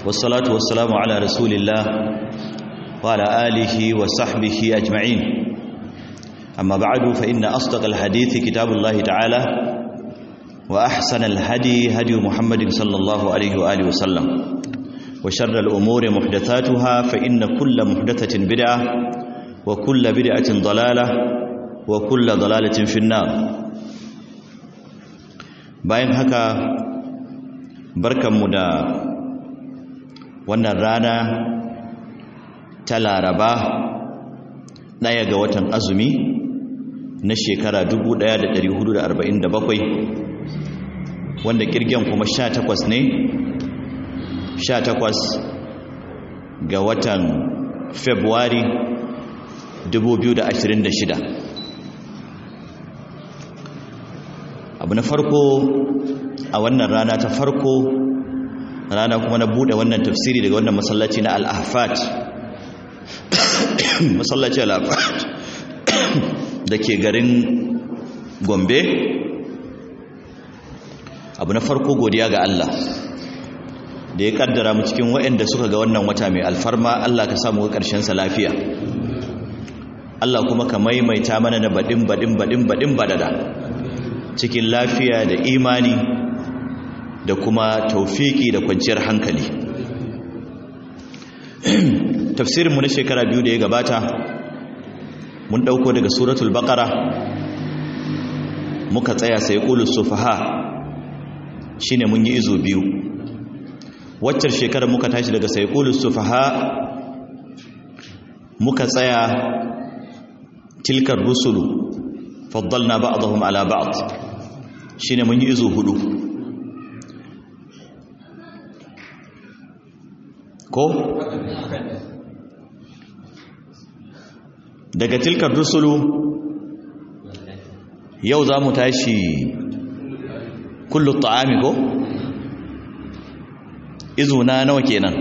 والصلاة والسلام على رسول الله وعلى آله وصحبه أجمعين أما بعد فإن أصدق الحديث كتاب الله تعالى وأحسن الهدي هدي محمد صلى الله عليه وآله وسلم وشر الأمور محدثاتها فإن كل محدثة بدعة وكل بدعة ضلالة وكل ضلالة في النار bayan haka barkanmu da wannan rana ta laraba ɗaya ga watan azumi na shekara 1447 wanda kirgen kuma 18 ne 18 ga watan february 2026 abu na farko a wannan rana ta farko rana kuma na bude wannan tafsiri daga wannan masallaci na al-ahfat masallaci al-ahfat da ke garin gombe abu na farko godiya ga Allah da ya kaddara mu cikin waɗanda suka ga wannan wata mai alfarma Allah ka samu ƙarshen sa lafiya Allah kuma ka maimaita mana na baɗin baɗin baɗin baɗin badada cikin lafiya da imani da kuma taufiki da kwanciyar hankali tafsirinmu na shekara biyu da ya gabata mun ɗauko daga suratul baƙara muka tsaya sai ƙulus sufaha shi ne mun yi izo biyu waccar shekarar muka tashi daga sai ƙulus sufaha muka tsaya tilkar rusulu faddalna ba'dahum ala ba'd shine mun yi izo hudu ko daga tilkar rusulu yau za mu tashi kullu ta'ami ko izo na nawa kenan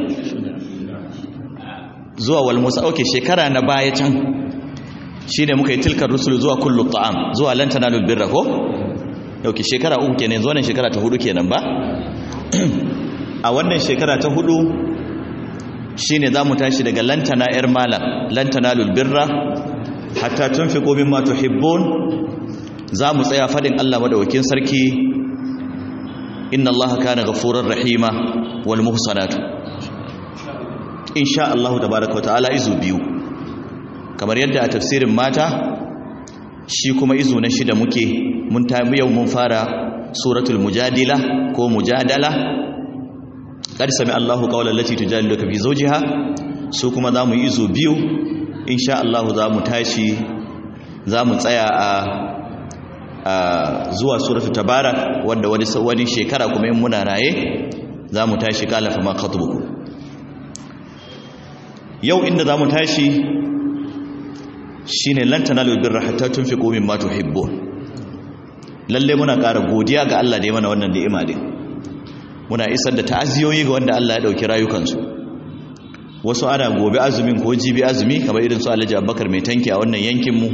zuwa wal musa okay shekara na baya can shi ne muka yi tilkar rusulu zuwa kullu ta'am zuwa lan tanalul birra ko dauki shekara uku kenan zuwa nan shekara ta hudu kenan ba a wannan shekara ta hudu shine zamu tashi daga lan tana'ir malam lan tanalul birra hatta tunfiqu mimma tuhibbun zamu tsaya fadin Allah madaukakin sarki inna Allah kana ghafurur rahima wal muhsanatu insha Allah tabaaraka wa ta'ala izu biyu kamar yadda a tafsirin mata shi kuma izu na shida muke mun tamu yau mun fara suratul mujadila ko mujadala qad sami Allahu qawlan lati tujadiluka fi zawjiha su kuma zamu yi izu biyu insha Allah zamu tashi zamu tsaya a a zuwa suratul tabarak wanda wani wani shekara kuma in muna raye zamu tashi kala fa ma khatbuku yau inda zamu tashi shine lan tanalu birra hatta tunfiqu mimma tuhibbun lalle muna ƙara godiya ga Allah da ya mana wannan ni'ima din muna isar da ta'aziyoyi ga wanda Allah ya dauki rayukansu wasu ana gobe azumin ko jibi azumi kamar irin su Alhaji Abubakar mai tanki a wannan yankin mu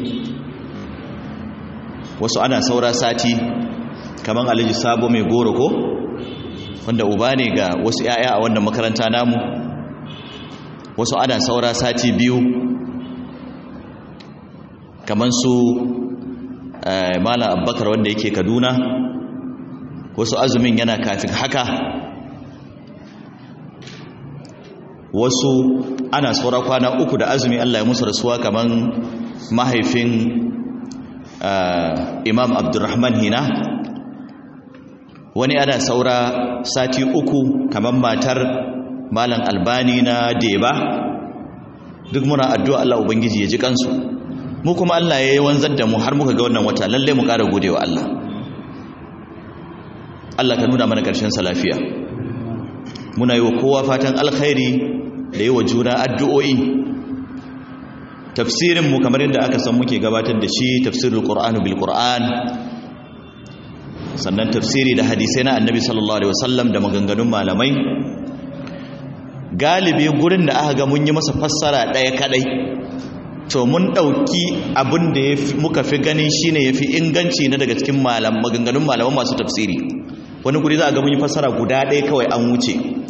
wasu ana saura sati kamar Alhaji Sabo mai goro ko wanda uba ne ga wasu yaya a wannan makaranta namu wasu ana saura sati biyu kamar su malam abbakar wanda yake kaduna wasu azumin yana kafin haka wasu ana saura kwana uku da azumi allah ya musu rasuwa kamar mahaifin imam abdurrahman hina wani ana saura sati uku kamar matar malam albani na deba duk muna addu'a allah ubangiji ya ji kansu mu kuma Allah ya yi wanzar da mu har muka ga wannan wata lalle mu ƙara gode wa Allah Allah ka nuna mana ƙarshen sa lafiya muna yi wa kowa fatan alkhairi da yi wa juna addu'o'i tafsirin mu kamar yadda aka san muke gabatar da shi tafsirul qur'anu bil qur'an sannan tafsiri da hadisai na annabi sallallahu alaihi wasallam da maganganun malamai galibi gurin da aka ga mun yi masa fassara ɗaya kadai to mun ɗauki abin da muka fi ganin shine ya fi inganci na daga cikin maganganun malaman masu tafsiri wani guri za a ga mun yi fassara guda ɗaya kawai an wuce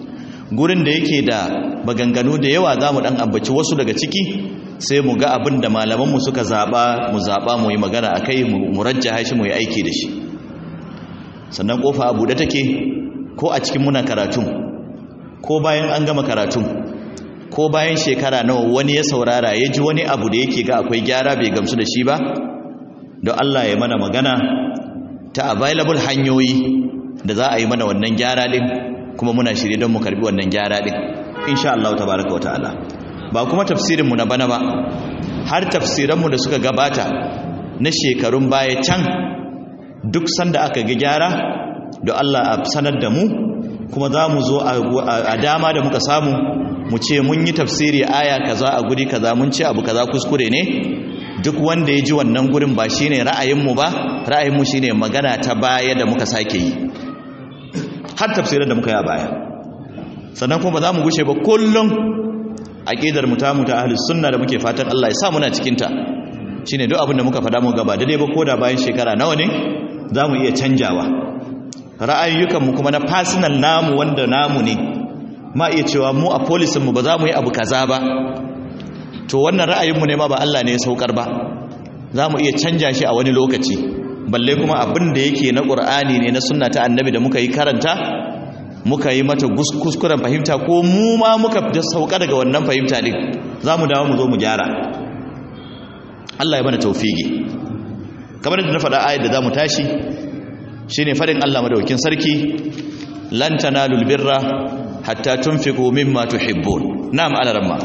gurin da yake da maganganu da yawa za mu ɗan ambaci wasu daga ciki sai mu ga abin da malamanmu suka zaɓa mu zaɓa mu yi magana a kai mu rajja shi mu yi aiki da shi sannan ƙofa a buɗe take ko a cikin muna karatun ko bayan an gama karatun ko bayan shekara nawa wani ya saurara ya ji wani abu da yake ga akwai gyara bai gamsu da shi ba don Allah ya mana magana ta available hanyoyi da za a yi mana wannan gyara din kuma muna shirye don mu karbi wannan gyara din insha Allah tabaraka wa ta'ala ba kuma tafsirinmu na bana ba har tafsiranmu da suka gabata na shekarun baya can duk sanda aka ga gyara da Allah a sanar da mu kuma za mu zo a dama da muka samu mu ce mun yi tafsiri aya kaza a guri kaza mun ce abu kaza kuskure ne duk wanda ya ji wannan gurin ba shine ra'ayinmu ba ra'ayinmu shine magana ta baya da muka sake yi har tafsirin da muka yi a baya sannan kuma ba za mu gushe ba kullum aqidar mu ta mu ta ahlus sunna da muke fatan Allah ya sa muna cikin ta shine duk abin da muka faɗa mu gaba daidai ba koda bayan shekara nawa ne za mu iya canjawa ra'ayoyukan mu kuma na personal namu wanda namu ne ma iya cewa mu a polisin mu ba za mu yi abu kaza ba to wannan ra'ayinmu ne ma ba Allah ne ya saukar ba za mu iya canja shi a wani lokaci balle kuma abin da yake na ƙur'ani ne na sunna ta annabi da muka yi karanta muka yi mata kuskuren fahimta ko mu ma muka sauka daga wannan fahimta din za mu dawo mu zo mu gyara Allah ya mana taufigi kamar da na faɗa ayat da za mu tashi shine faɗin Allah madaukin sarki lan tanalul birra hatta tunfiqu mimma tuhibbun na'am alaramma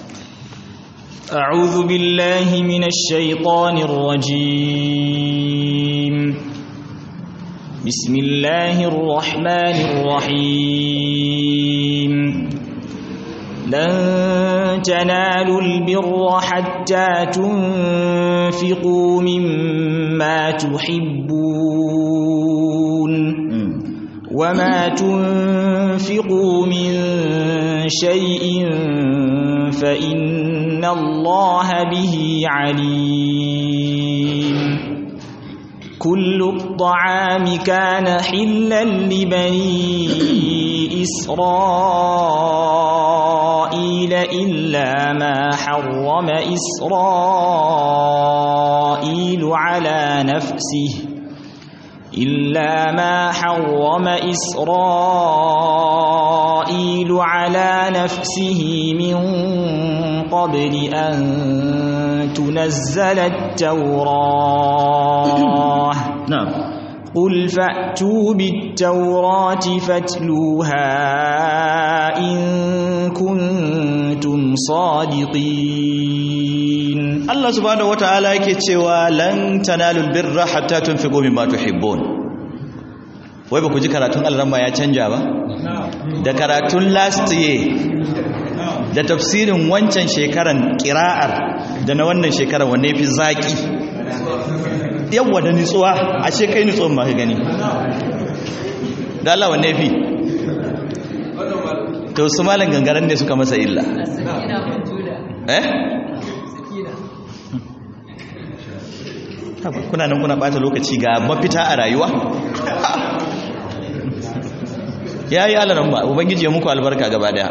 أعوذ بالله من الشيطان الرجيم بسم الله الرحمن الرحيم لن تنالوا البر حتى تنفقوا مما تحبون وما تنفقوا من شيء فإن الله به عليم كل الطعام كان حلا لبني إسرائيل إلا ما حرم إسرائيل على نفسه إلا ما حرم إسرائيل على نفسه من قبل أن تنزل التوراة نعم قل فأتوا بالتوراة فاتلوها إن كنتم صادقين Allah subhanahu wataala yake cewa lan tanalul birra hatta tunfiqu mimma tuhibbun wai ba ku ji karatun Allah ya canja ba da karatun last year da tafsirin wancan shekaran kira'ar da na wannan shekarar wanne fi zaki yawa da nitsuwa ashe kai nitsuwan ma ka gani da Allah wanne fi to su malan gangaren ne suka masa illa eh kuna nan kuna bata lokaci ga mafita a rayuwa ya yi alaran ba ubangiji ya muku albarka gaba daya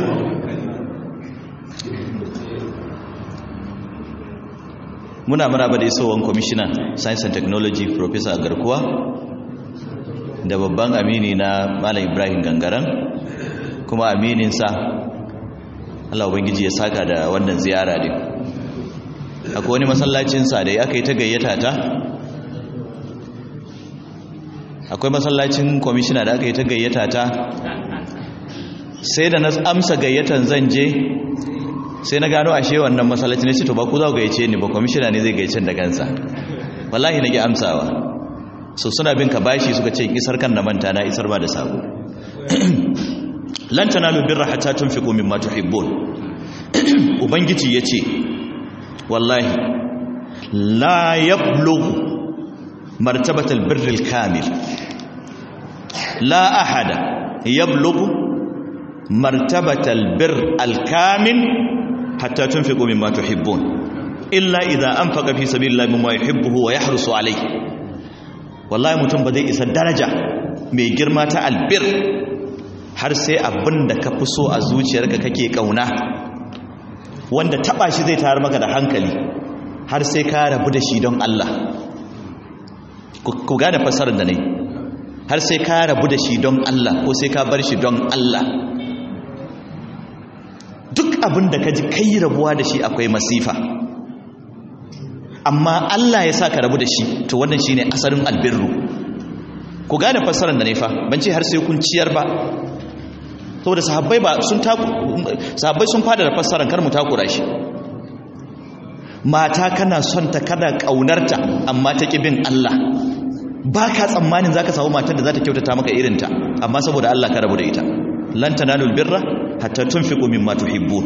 muna maraba da isowar kwamishina science and technology professor garkuwa da babban amini na malam ibrahim gangaren kuma amininsa allah ubangiji ya saka da wannan ziyara din akwai wani masallacinsa da aka yi ta gayyata ta akwai masallacin kwamishina da aka yi ta gayyata ta sai da na amsa gayyatan zan je sai na gano ashe wannan masallaci ne to ba ku za ku gayyace ni ba kwamishina ne zai gayyacen da kansa wallahi na ki amsawa so suna bin ka bashi suka ce isar kan na manta na isar ba da sabo lan tanalu birra hatta tunfiqu mimma tuhibbun ubangiji yace wallahi la yablughu martabatal birril kamil la ahada yablughu martabatal birr al kamil hatta tunfiqu mimma tuhibbun illa idza anfaqa fi sabilillahi mimma yuhibbu wa yahrusu alayhi wallahi mutum ba zai isa daraja mai girma ta albir har sai abin da ka fi so a zuciyarka kake kauna wanda taba shi zai tayar maka da hankali har sai ka rabu da shi don Allah ku gane fassarar da ne har sai ka rabu da shi don Allah ko sai ka bar shi don Allah duk abin da ka ji kai rabuwa da shi akwai masifa amma Allah ya sa ka rabu da shi to wannan shine asalin albirru ku gane fassarar da ne fa ban ce har sai kun ciyar ba saboda sahabbai ba sun taku sahabbai sun fada da fassarar kar mu takura shi mata kana son ta kana kaunarta amma ta ki bin Allah ba ka tsammanin zaka samu matar da za ta kyautata maka irinta amma saboda Allah ka rabu da ita lan tanalul birra hatta tunfiqu mimma tuhibbun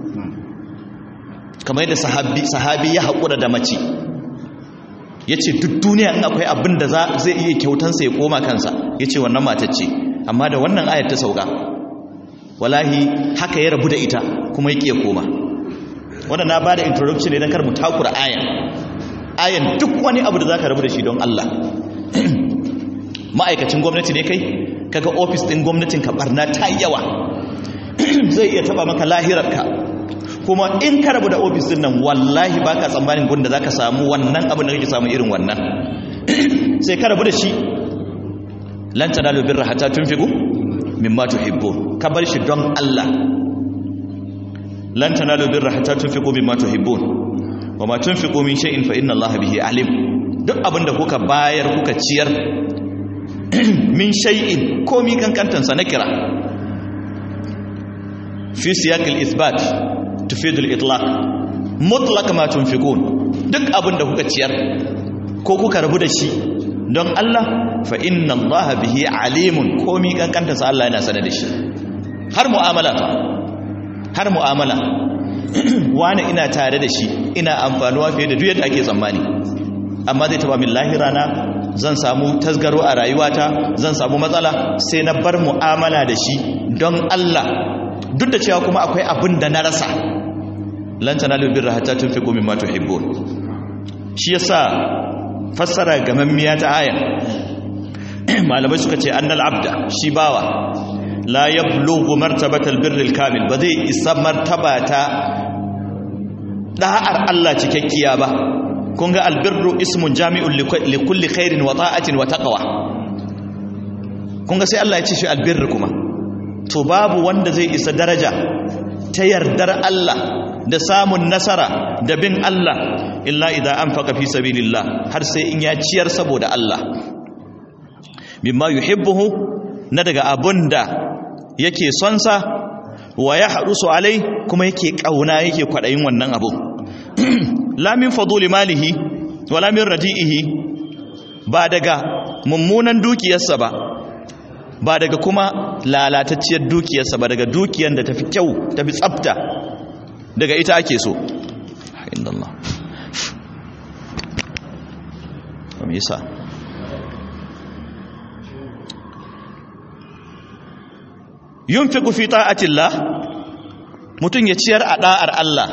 kamar yadda sahabi sahabi ya haƙura da mace yace duk duniya in akwai abin da zai iya kyautansa ya koma kansa yace wannan matar ce amma da wannan ayar ta sauka wallahi haka ya rabu da ita kuma yake ya koma wannan na bada introduction ne dan kar mu takura ayan ayan duk wani abu da zaka rabu da shi don Allah ma'aikacin gwamnati ne kai kaga ofis din gwamnatin ka barna ta yawa zai iya taba maka lahirarka kuma in ka rabu da ofis din nan wallahi baka tsammanin gunda zaka samu wannan abin da kake samu irin wannan sai ka rabu da shi lan tanalu birra hatta tunfiqu mimma tuhibbun ka bar shi don Allah lan tanalu birra hatta tunfiqu mimma tuhibbun wama tunfiqu min shay'in fa inna Allaha bihi alim duk abinda kuka bayar kuka ciyar min shay'in komi kankantansa na kira fi siyaqil ithbat tufidu al-itlaq mutlaq ma tunfiqun duk abinda kuka ciyar ko kuka rabu da shi don Allah fa inna Allah bihi alimun komi kankantansa Allah yana sanar da shi har mu'amala fa har mu'amala wani ina tare da shi ina amfanuwa fiye da duk yadda ake tsammani amma zai taba min lahira na zan samu tasgaro a rayuwata zan samu matsala sai na bar mu'amala da shi don Allah duk da cewa kuma akwai abin da na rasa lan tanalu birra hatta tunfiqu mimma tuhibbun shi yasa fassara gamammiya ta aya malamai suka ce annal abda shi bawa la yablughu martabatal birril kamil ba zai isa martaba ta da'ar Allah cikakkiya ba kun ga albirru ismun jami'un li kulli khairin wa ta'atin wa taqwa kun ga sai Allah ya ce shi albirru kuma to babu wanda zai isa daraja ta yardar Allah da samun nasara da bin Allah illa idza anfaqa fi sabilillah har sai in ya ciyar saboda Allah mimma yuhibbuhu na daga abunda yake son sa wa yahrusu alai kuma yake kauna yake kwadayin wannan abu la min faduli malihi wala min radi'ihi ba daga mummunan dukiyarsa ba ba daga kuma lalatacciyar dukiyarsa ba daga dukiyar da tafi kyau tafi tsafta daga ita ake so inda Allah me yasa yunfiqu fi ta'atillah mutun ya ciyar a da'ar Allah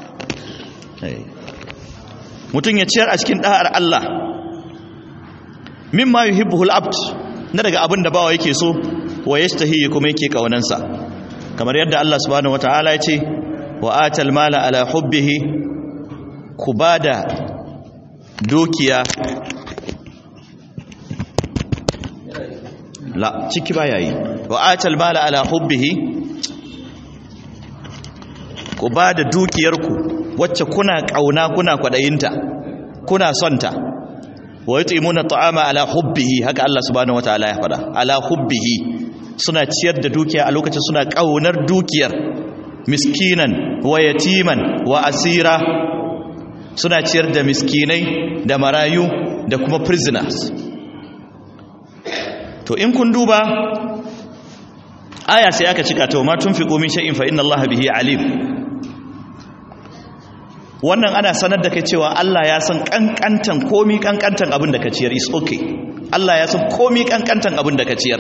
mutun ya ciyar a cikin da'ar Allah mimma yuhibbuhu al-abd na daga abin da bawa yake so wa yastahi kuma yake kaunansa kamar yadda Allah subhanahu wataala ya ce wa atal mala ala hubbihi ku bada dukiya la ciki baya yi wa atal mala ala hubbihi ku bada dukiyarku wacce kuna kauna kuna kwadayinta kuna sonta wa yutimuna ta'ama ala hubbihi haka Allah subhanahu wataala ya fada ala hubbihi suna ciyar da dukiya a lokacin suna kaunar dukiyar miskinan wa yatiman wa asira suna ciyar da miskinai da marayu da kuma prisoners to in kun duba aya sai aka cika ta ma tunfiqu min shay'in fa inna Allaha bihi alim wannan ana sanar da kai cewa Allah ya san kankantan komi kankantan abin da ka ciyar is okay Allah ya san komi kankantan abin da ka ciyar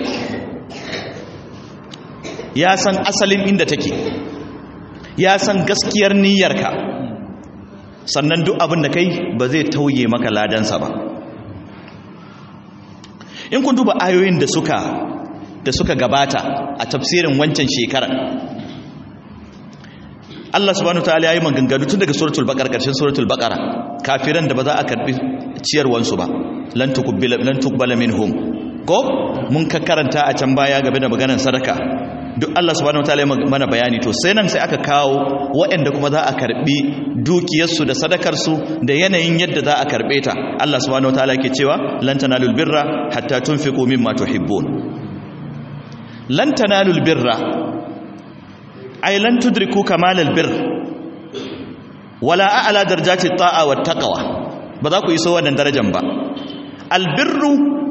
ya san asalin inda take ya san gaskiyar niyyarka sannan duk abin da kai ba zai tauye maka ladansa ba in kun duba ayoyin da suka da suka gabata a tafsirin wancan shekarar Allah subhanahu wataala yayi maganganu tun daga suratul baqara karshen suratul baqara kafiran da ba za a karbi ciyarwansu ba lan tuqbala lan tuqbala minhum ko mun ka karanta a can baya game da maganar sadaka duk Allah subhanahu wataala ya mana bayani to sai nan sai aka kawo waɗanda kuma za a karbi dukiyarsu da sadakarsu da yanayin yadda za a karbe ta Allah subhanahu wataala yake cewa lan tanalul birra hatta tunfiqu mimma tuhibbun lan tanalul birra ay lan tudriku kamalal birr wala a'la darajati ta'a wat taqwa ba za ku iso wannan darajar ba albirru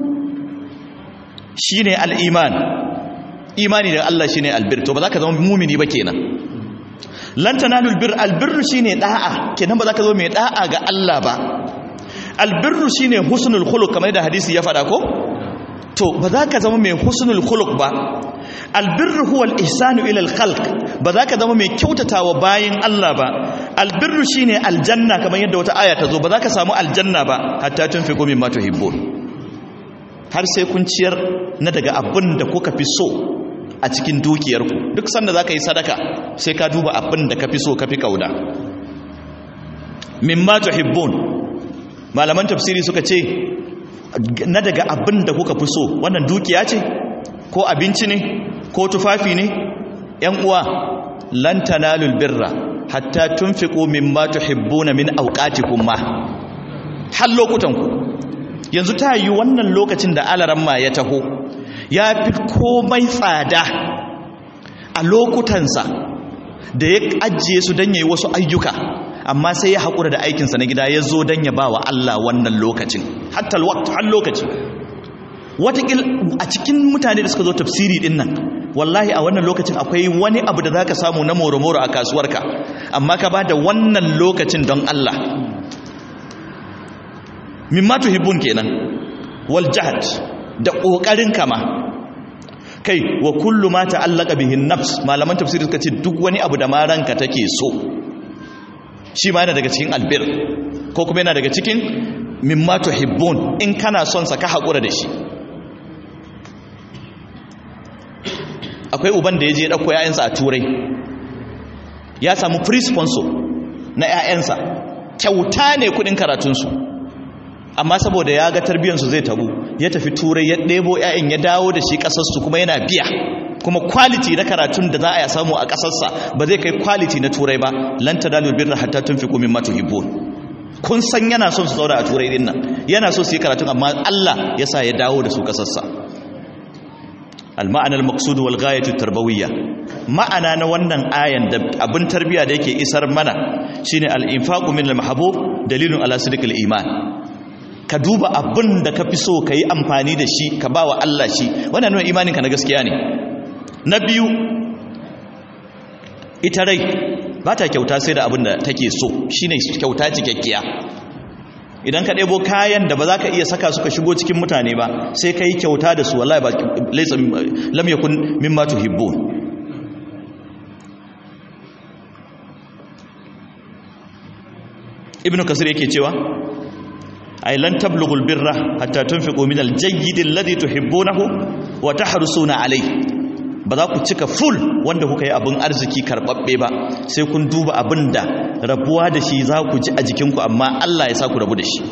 shine al-iman imani da Allah shine albir to ba za ka zama mumini ba kenan lan tanalul bir albirru shine da'a kenan ba za ka zama mai da'a ga Allah ba albirru shine husnul khuluq kamar da hadisi ya faɗa ko to ba za ka zama mai husnul khuluq ba albirru huwa al-ihsanu ila al-khalq ba za ka zama mai kyautatawa bayin Allah ba albirru shine aljanna kamar yadda wata aya ta zo ba za ka samu aljanna ba hatta tunfiqu mimma tuhibbun har sai kun ciyar na daga abin da kuka fi so a cikin dukiyarku duk sanda za ka yi sadaka sai ka duba abin da ka fi so ka fi kauda mimma tuhibbun malaman tafsiri suka ce na daga abin da kuka fi so wannan dukiya ce ko abinci ne ko tufafi ne yan uwa lan tanalul birra hatta tunfiqu mimma tuhibbuna min awqatikum ma har lokutan ku yanzu ta yi wannan lokacin da alaramma ya taho ya fi komai tsada a lokutansa da ya ajiye su don ya yi wasu ayyuka amma sai ya haƙura da aikinsa na gida ya zo don ya ba wa Allah wannan lokacin hatta har lokaci watakil a cikin mutane da suka zo tafsiri din nan wallahi a wannan lokacin akwai wani abu da za ka samu na moro-moro a kasuwarka amma ka ba da wannan lokacin don Allah mimma tuhibbun kenan wal jahd da kokarin kama kai wa kullu ma ta'allaka bihin nafs malaman tafsiri suka ce duk wani abu da ma ranka take so shi ma yana daga cikin albir ko kuma yana daga cikin mimma tuhibbun in kana son sa ka hakura da shi akwai uban da ya je dauko yayansa a turai ya samu free sponsor na yayansa kyauta ne kudin karatunsu amma saboda ya ga tarbiyyarsu zai tabu ya tafi turai ya ɗebo 'ya'yan ya dawo da shi ƙasarsu kuma yana biya kuma kwaliti na karatun da za a samu a ƙasarsa ba zai kai kwaliti na turai ba lan ta dalil birra hatta tun fi kumin matu hibbon kun san yana son su zauna a turai din nan yana so su yi karatun amma Allah ya sa ya dawo da su ƙasarsa al-ma'anar maqsud wal ghayatu tarbawiyya ma'ana na wannan ayan da abin tarbiya da yake isar mana shine al-infaqu min al-mahbub dalilun ala sidqil iman ka duba abin da ka fi so ka yi amfani da shi ka ba wa Allah shi wannan nuna imaninka na gaskiya ne na biyu ita rai ba ta kyauta sai da abin da take so shi ne kyauta cikakkiya idan ka ɗebo kayan da ba za ka iya saka suka shigo cikin mutane ba sai ka yi kyauta da su wallahi ba laisa lam yakun mimma tuhibbun ibnu kasir yake cewa ay lan tablughul birra hatta tunfiqu min al-jayyid alladhi tuhibbunahu wa tahrusuna alayhi ba za ku cika full wanda kuka yi abin arziki karbabbe ba sai kun duba abin da rabuwa da shi za ku ji a jikinku amma Allah ya sa ku rabu da shi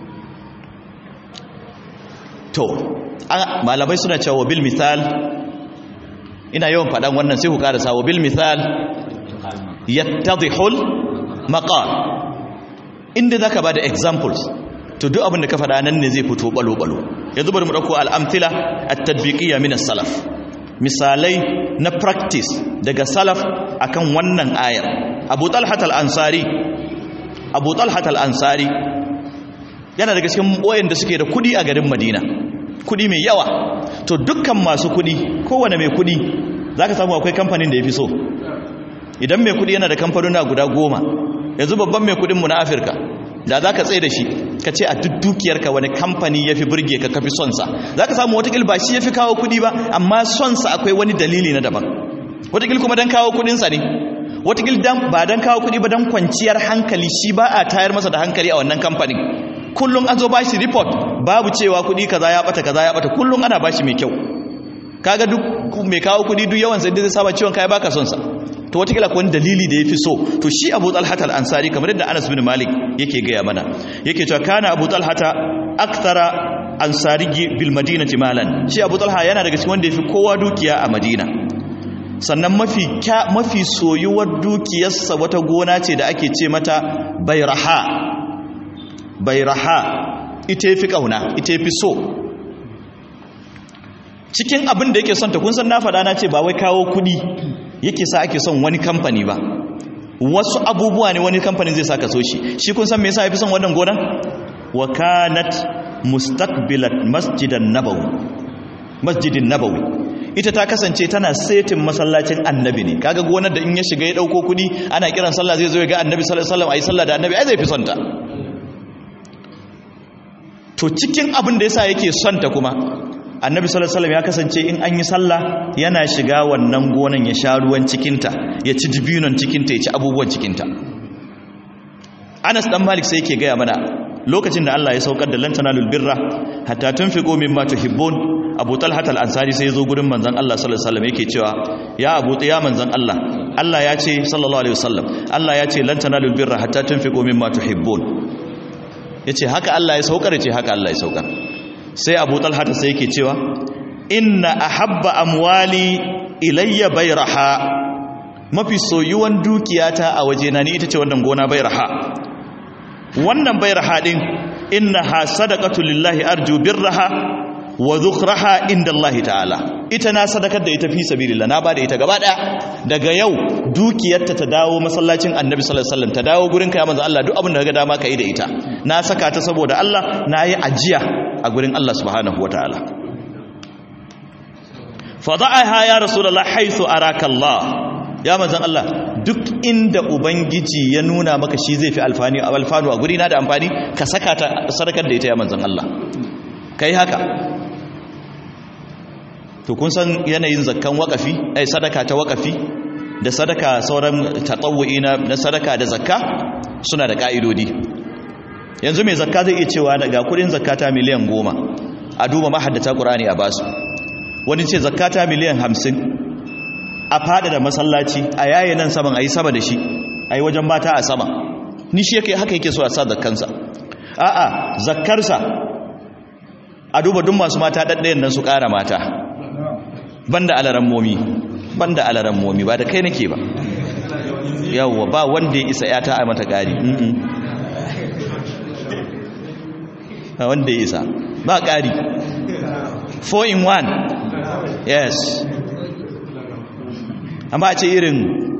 to malamai suna cewa bil misal ina yawan faɗan wannan sai ku karasa wa bil misal yattadhihul maqal inda zaka bada examples to duk abin da ka faɗa nan ne zai fito balo-balo yanzu bari mu ɗauko al'amtila at-tadbiqiyya min as-salaf misalai na practice daga salaf akan wannan ayar Abu Talhat al-Ansari Abu Talhat al-Ansari yana daga cikin boyen da suke da kudi a garin Madina kudi mai yawa to dukkan masu kudi kowane mai kudi zaka samu akwai kamfanin da yafi so idan mai kudi yana da kamfanuna guda goma yanzu babban mai kudin mu na Afirka da za ka tsaye da shi ka ce a duk dukiyarka wani kamfani ya fi burge ka kafi sonsa za ka samu watakil ba shi ya fi kawo kudi ba amma sonsa akwai wani dalili na daban watakil kuma don kawo kudinsa ne watakil ba don kawo kudi ba don kwanciyar hankali shi ba a tayar masa da hankali a wannan kamfanin kullum an zo ba shi report babu cewa kudi kaza ya bata kaza ya bata kullum ana ba shi mai kyau kaga duk mai kawo kudi duk yawan sai zai saba ciwon kai baka son sa to watakila ko wani dalili da yafi so to shi Abu Talha al-Ansari kamar yadda Anas bin Malik yake gaya mana yake cewa kana Abu Talha akthara ansari bil madinati malan shi Abu Talha yana daga cikin wanda yafi kowa dukiya a Madina sannan mafi mafi soyuwar dukiyarsa wata gona ce da ake ce mata Bayraha Bayraha ita yafi kauna ita yafi so cikin abin da yake son ta kun san na faɗa na ce ba wai kawo kuɗi yake sa ake son wani kamfani ba wasu abubuwa ne wani kamfanin zai saka so shi shi kun san me yasa yafi son wannan gonan wa kanat mustaqbilat masjidan nabawi masjidin nabawi ita ta kasance tana setin masallacin annabi ne kaga gonar da in ya shiga ya dauko kudi ana kiran sallah zai zo ya ga annabi sallallahu alaihi wasallam ayi sallah da annabi ai zai fi son ta to cikin abin da yasa yake son ta kuma annabi sallallahu alaihi wasallam ya kasance in an yi sallah yana shiga wannan gonan ya sha ruwan cikinta ya ci dibinon cikinta ya ci abubuwan cikinta Anas dan Malik sai yake gaya mana lokacin da Allah ya saukar da lantanalul birra hatta tunfiqu mimma tuhibbun Abu Talha al-Ansari sai ya zo gurin manzon Allah sallallahu alaihi wasallam yake cewa ya Abu ya manzon Allah Allah ya ce sallallahu alaihi wasallam Allah ya ce lantanalul birra hatta tunfiqu mimma tuhibbun yace haka Allah ya saukar yace haka Allah ya saukar sai abu talhata sai yake cewa inna ahabba amwali ilayya bayraha mafi soyuwan dukiyata a wajena ni ita ce wannan gona bayraha wannan bayraha din innaha sadaqatu lillahi arju birraha wa dhukraha inda Allah ta'ala ita na sadakar da ita fi sabilillah na bada ita gaba daya daga yau dukiyarta ta dawo masallacin annabi sallallahu alaihi wasallam ta dawo gurin ka ya manzo Allah duk abin da kaga dama ka yi da ita na saka ta saboda Allah na yi ajiya a gurin Allah subhanahu wa ta'ala fada'aha ya rasulullah haythu araka Allah ya manzon Allah duk inda ubangiji ya nuna maka shi zai fi alfani alfanu a gurina da amfani ka saka ta sadakar da ita ya manzon Allah kai haka to kun san yanayin zakkan wakafi ai sadaka ta wakafi da sadaka sauran tatawu'i na sadaka da zakka suna da ka'idodi yanzu mai zakka zai iya cewa daga kudin zakata miliyan goma a duba mahaddata ƙurani a basu wani ce zakata miliyan hamsin a fada da masallaci a yayi nan saman a yi sama da shi a yi wajen mata a sama ni shi yake haka yake so a sa zakkansa a'a zakkarsa a duba duk masu mata ɗaɗɗayan nan su ƙara mata banda alaran momi banda alaran momi ba da kai nake ba yawwa ba wanda ya isa yata a mata ƙari wanda ya isa ba ƙari 4 in 1 yes amma ce irin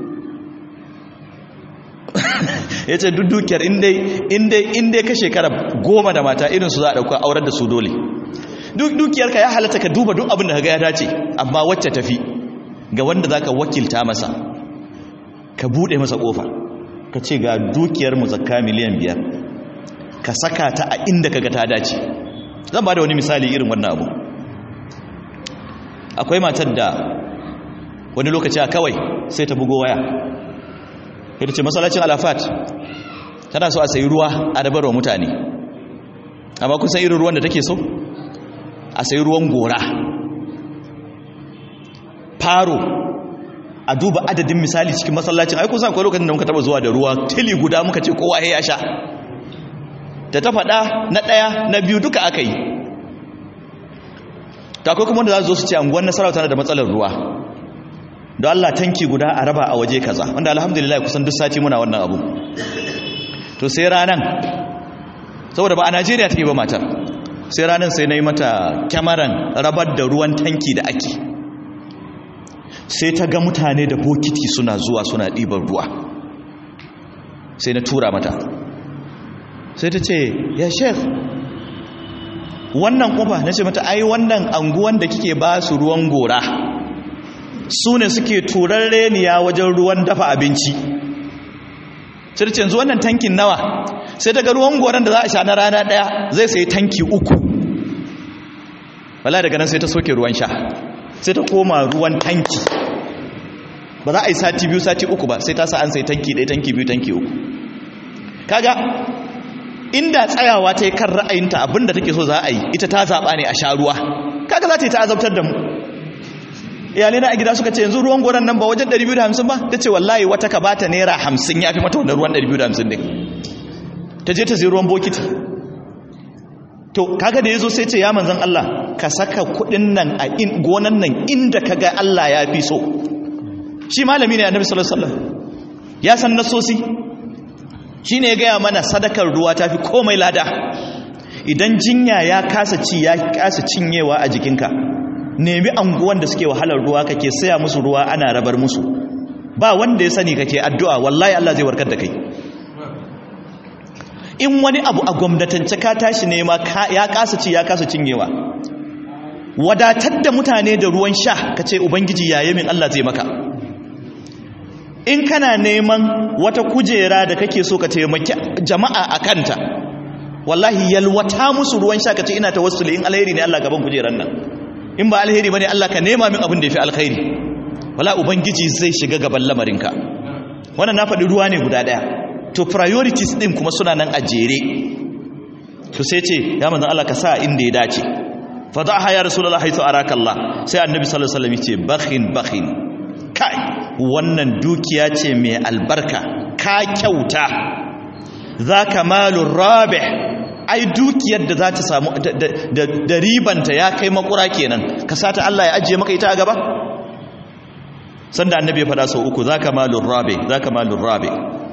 ya ce duk dukiyar inda ka shekara goma da mata irinsu za a ɗauka aurar da su dole duk dukiyar ka ya halatta ka duba duk abin da ka ya dace amma wacce tafi ga wanda za ka wakilta masa ka buɗe masa ƙofa ka ce ga dukiyar mu zakka miliyan biyar ka saka ta a inda kaga ta dace zan ba da wani misali irin wannan abu akwai matar da wani lokaci a kawai sai ta bugo waya ita ce masallacin alafat tana so a sayi ruwa a dabarwa mutane amma kun san irin ruwan da take so a sayi ruwan gora faro a duba adadin misali cikin masallacin ai kun san akwai lokacin da muka taba zuwa da ruwa tili guda muka ce kowa ya sha da ta faɗa na ɗaya na biyu duka aka yi ta akwai kuma wanda za su zo su ce anguwan nasarawa tana da matsalar ruwa da Allah tanki guda a raba a waje kaza wanda alhamdulillah kusan duk sati muna wannan abu to sai ranan saboda ba a Najeriya take ba matar sai ranan sai nayi mata kyamaran rabar da ruwan tanki da ake sai ta ga mutane da bokiti suna zuwa suna ɗiban ruwa sai na tura mata sai ta ce ya shek wannan ƙofa na ce mata ai wannan anguwan da kike ba su ruwan gora su ne suke turar reniya wajen ruwan dafa abinci sai ce yanzu wannan tankin nawa sai daga ruwan goron da za a sha na rana daya zai sai tanki uku wala daga nan sai ta soke ruwan sha sai ta koma ruwan tanki ba za a yi sati biyu sati uku ba sai ta sa an sai tanki ɗaya tanki biyu tanki uku kaga inda tsayawa ta yi kan ra'ayinta abinda take so za a yi ita ta zaɓa ne a sha ruwa kaga za ta yi ta azabtar da mu iyalai na a gida suka ce yanzu ruwan goron nan ba wajen 250 ba ta ce wallahi wata ka bata naira 50 ya fi mata wannan ruwan 250 din ta je ta zai ruwan bokiti to kaga da yazo sai ce ya manzon Allah ka saka kudin nan a in gonan nan inda kaga Allah ya fi so shi malami ne annabi sallallahu alaihi wasallam ya san nasosi shine ya gaya mana sadakar ruwa tafi komai lada idan jinya ya kasa ci ya kasa cinyewa a jikinka nemi anguwan da suke wahalar ruwa kake saya musu ruwa ana rabar musu ba wanda ya sani kake addu'a wallahi Allah zai warkar da kai in wani abu a gwamnatance ka tashi nema ya kasa ci ya kasa cinyewa wadatar da mutane da ruwan sha ka ce ubangiji yaye min Allah zai maka in kana neman wata kujera da kake so ka taimaki jama'a a kanta wallahi yalwata musu ruwan sha ka ce ina tawassuli in alheri ne Allah gaban kujeran nan in ba alheri bane Allah ka nema min abin da yafi alkhairi wala ubangiji zai shiga gaban lamarinka wannan na faɗi ruwa ne guda ɗaya to priorities din kuma suna nan a jere to sai ce ya manzon Allah ka sa inda ya dace fadaha ya rasulullah haythu araka Allah sai annabi sallallahu alaihi wasallam yace bakhin bakhin kai wannan dukiya ce mai albarka ka kyauta zaka malur rabih ai dukiyar da za ta samu da ribanta ya kai makura kenan ka sata Allah ya ajiye maka ita a gaba sanda annabi ya faɗa sau uku zaka malur rabih zaka malur rabih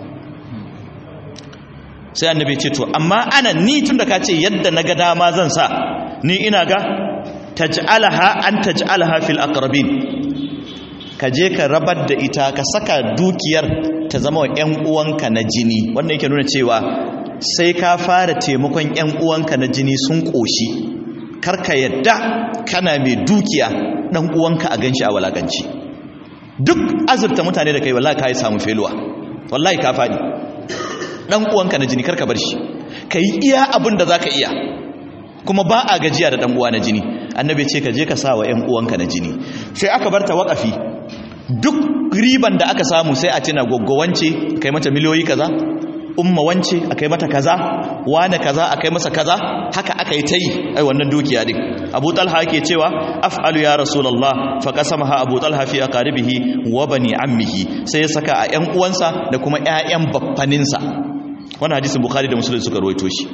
sai annabi ce to amma ana ni tunda ka ce yadda na ga dama zan sa ni ina ga taj'alaha an taj'alaha fil aqrabin ka je ka rabar da ita ka saka dukiyar ta zama wa ƴan uwanka na jini wannan yake nuna cewa sai ka fara taimakon ƴan uwanka na jini sun koshi karka yadda kana mai dukiya dan uwanka a ganshi a walakanci duk azurta mutane da kai wallahi ka yi samu feluwa wallahi ka fadi dan uwanka na jini karka bar shi kai iya abin da zaka iya kuma ba a gajiya da dan uwa na jini annabi ce ka je ka sa wa ƴan uwanka na jini sai aka bar ta waƙafi duk riban da aka samu sai a tina gwaggwance kai mata miliyoyi kaza umma wance akai mata kaza wane kaza akai masa kaza haka aka yi ta yi ai wannan dukiya din abu talha yake cewa af'alu ya rasulullah fa qasamaha abu talha fi aqaribihi wa bani ammihi sai ya saka a ƴan uwansa da kuma ƴaƴan baffaninsa wannan hadisin bukhari da muslim suka rawaito shi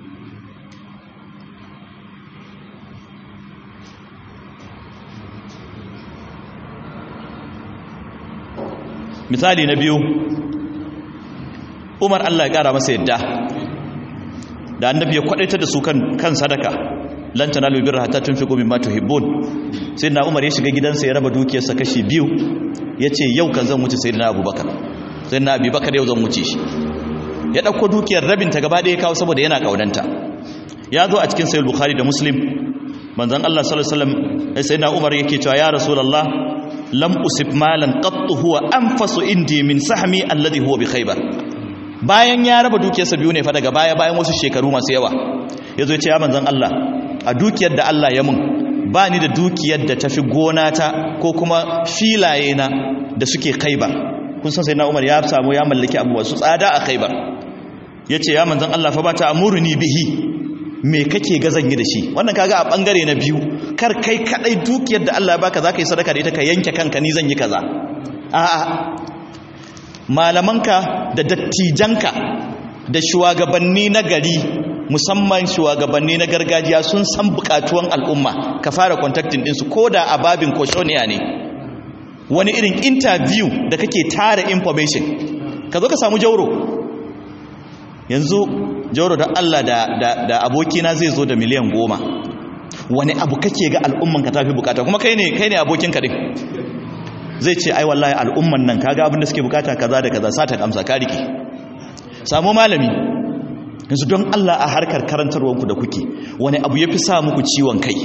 misali na biyu umar allah ya kara masa yadda da annabi ya kwadaita da su kan kan sadaka lan tanalu birra hatta tunfiqu mimma tuhibbun sai na umar ya shiga gidansa ya raba dukiyarsa kashi biyu yace yau kan zan wuce sayyidina abubakar sayyidina abubakar yau zan wuce shi ya dauko dukiyar rabin ta gaba da ya kawo saboda yana kaunanta ya zo a cikin sahih bukhari da muslim manzon Allah sallallahu alaihi wasallam sayyidina umar yake cewa ya rasulullah lam usib malan qattu huwa anfasu indi min sahmi alladhi huwa bi khaybar bayan ya raba dukiyarsa biyu ne fa daga baya bayan wasu shekaru masu yawa yazo ya ce ya manzon Allah a dukiyar da Allah ya mun ba ni da dukiyar da tafi gona ta ko kuma filaye na da suke khaybar kun san sai na Umar ya samu ya mallaki abubuwa su tsada a khaybar yace ya manzon Allah fa ba ta amuruni bihi me kake ga zan yi da shi wannan kaga a bangare na biyu kar kai kadai dukiyar da Allah ya baka zaka yi sadaka da ita ka yanke kanka ni zan yi kaza a'a malamanka da dattijanka da shugabanni na gari musamman shugabanni na gargajiya sun san bukatuwan al'umma ka fara contacting din su koda a babin koshoniya ne wani irin interview da kake tara information ka zo ka samu jauro yanzu jauro da Allah da, da, da abokina zai zo da miliyan goma wani abu kake ga al'umman ka tafi bukata kuma kai ne kai ne abokin ka din zai ce ai wallahi al'umman nan kaga abin da suke bukata kaza da kaza sata amsa ka rike samu malami yanzu don Allah a harkar karantarwanku da kuke wani abu yafi sa muku ciwon kai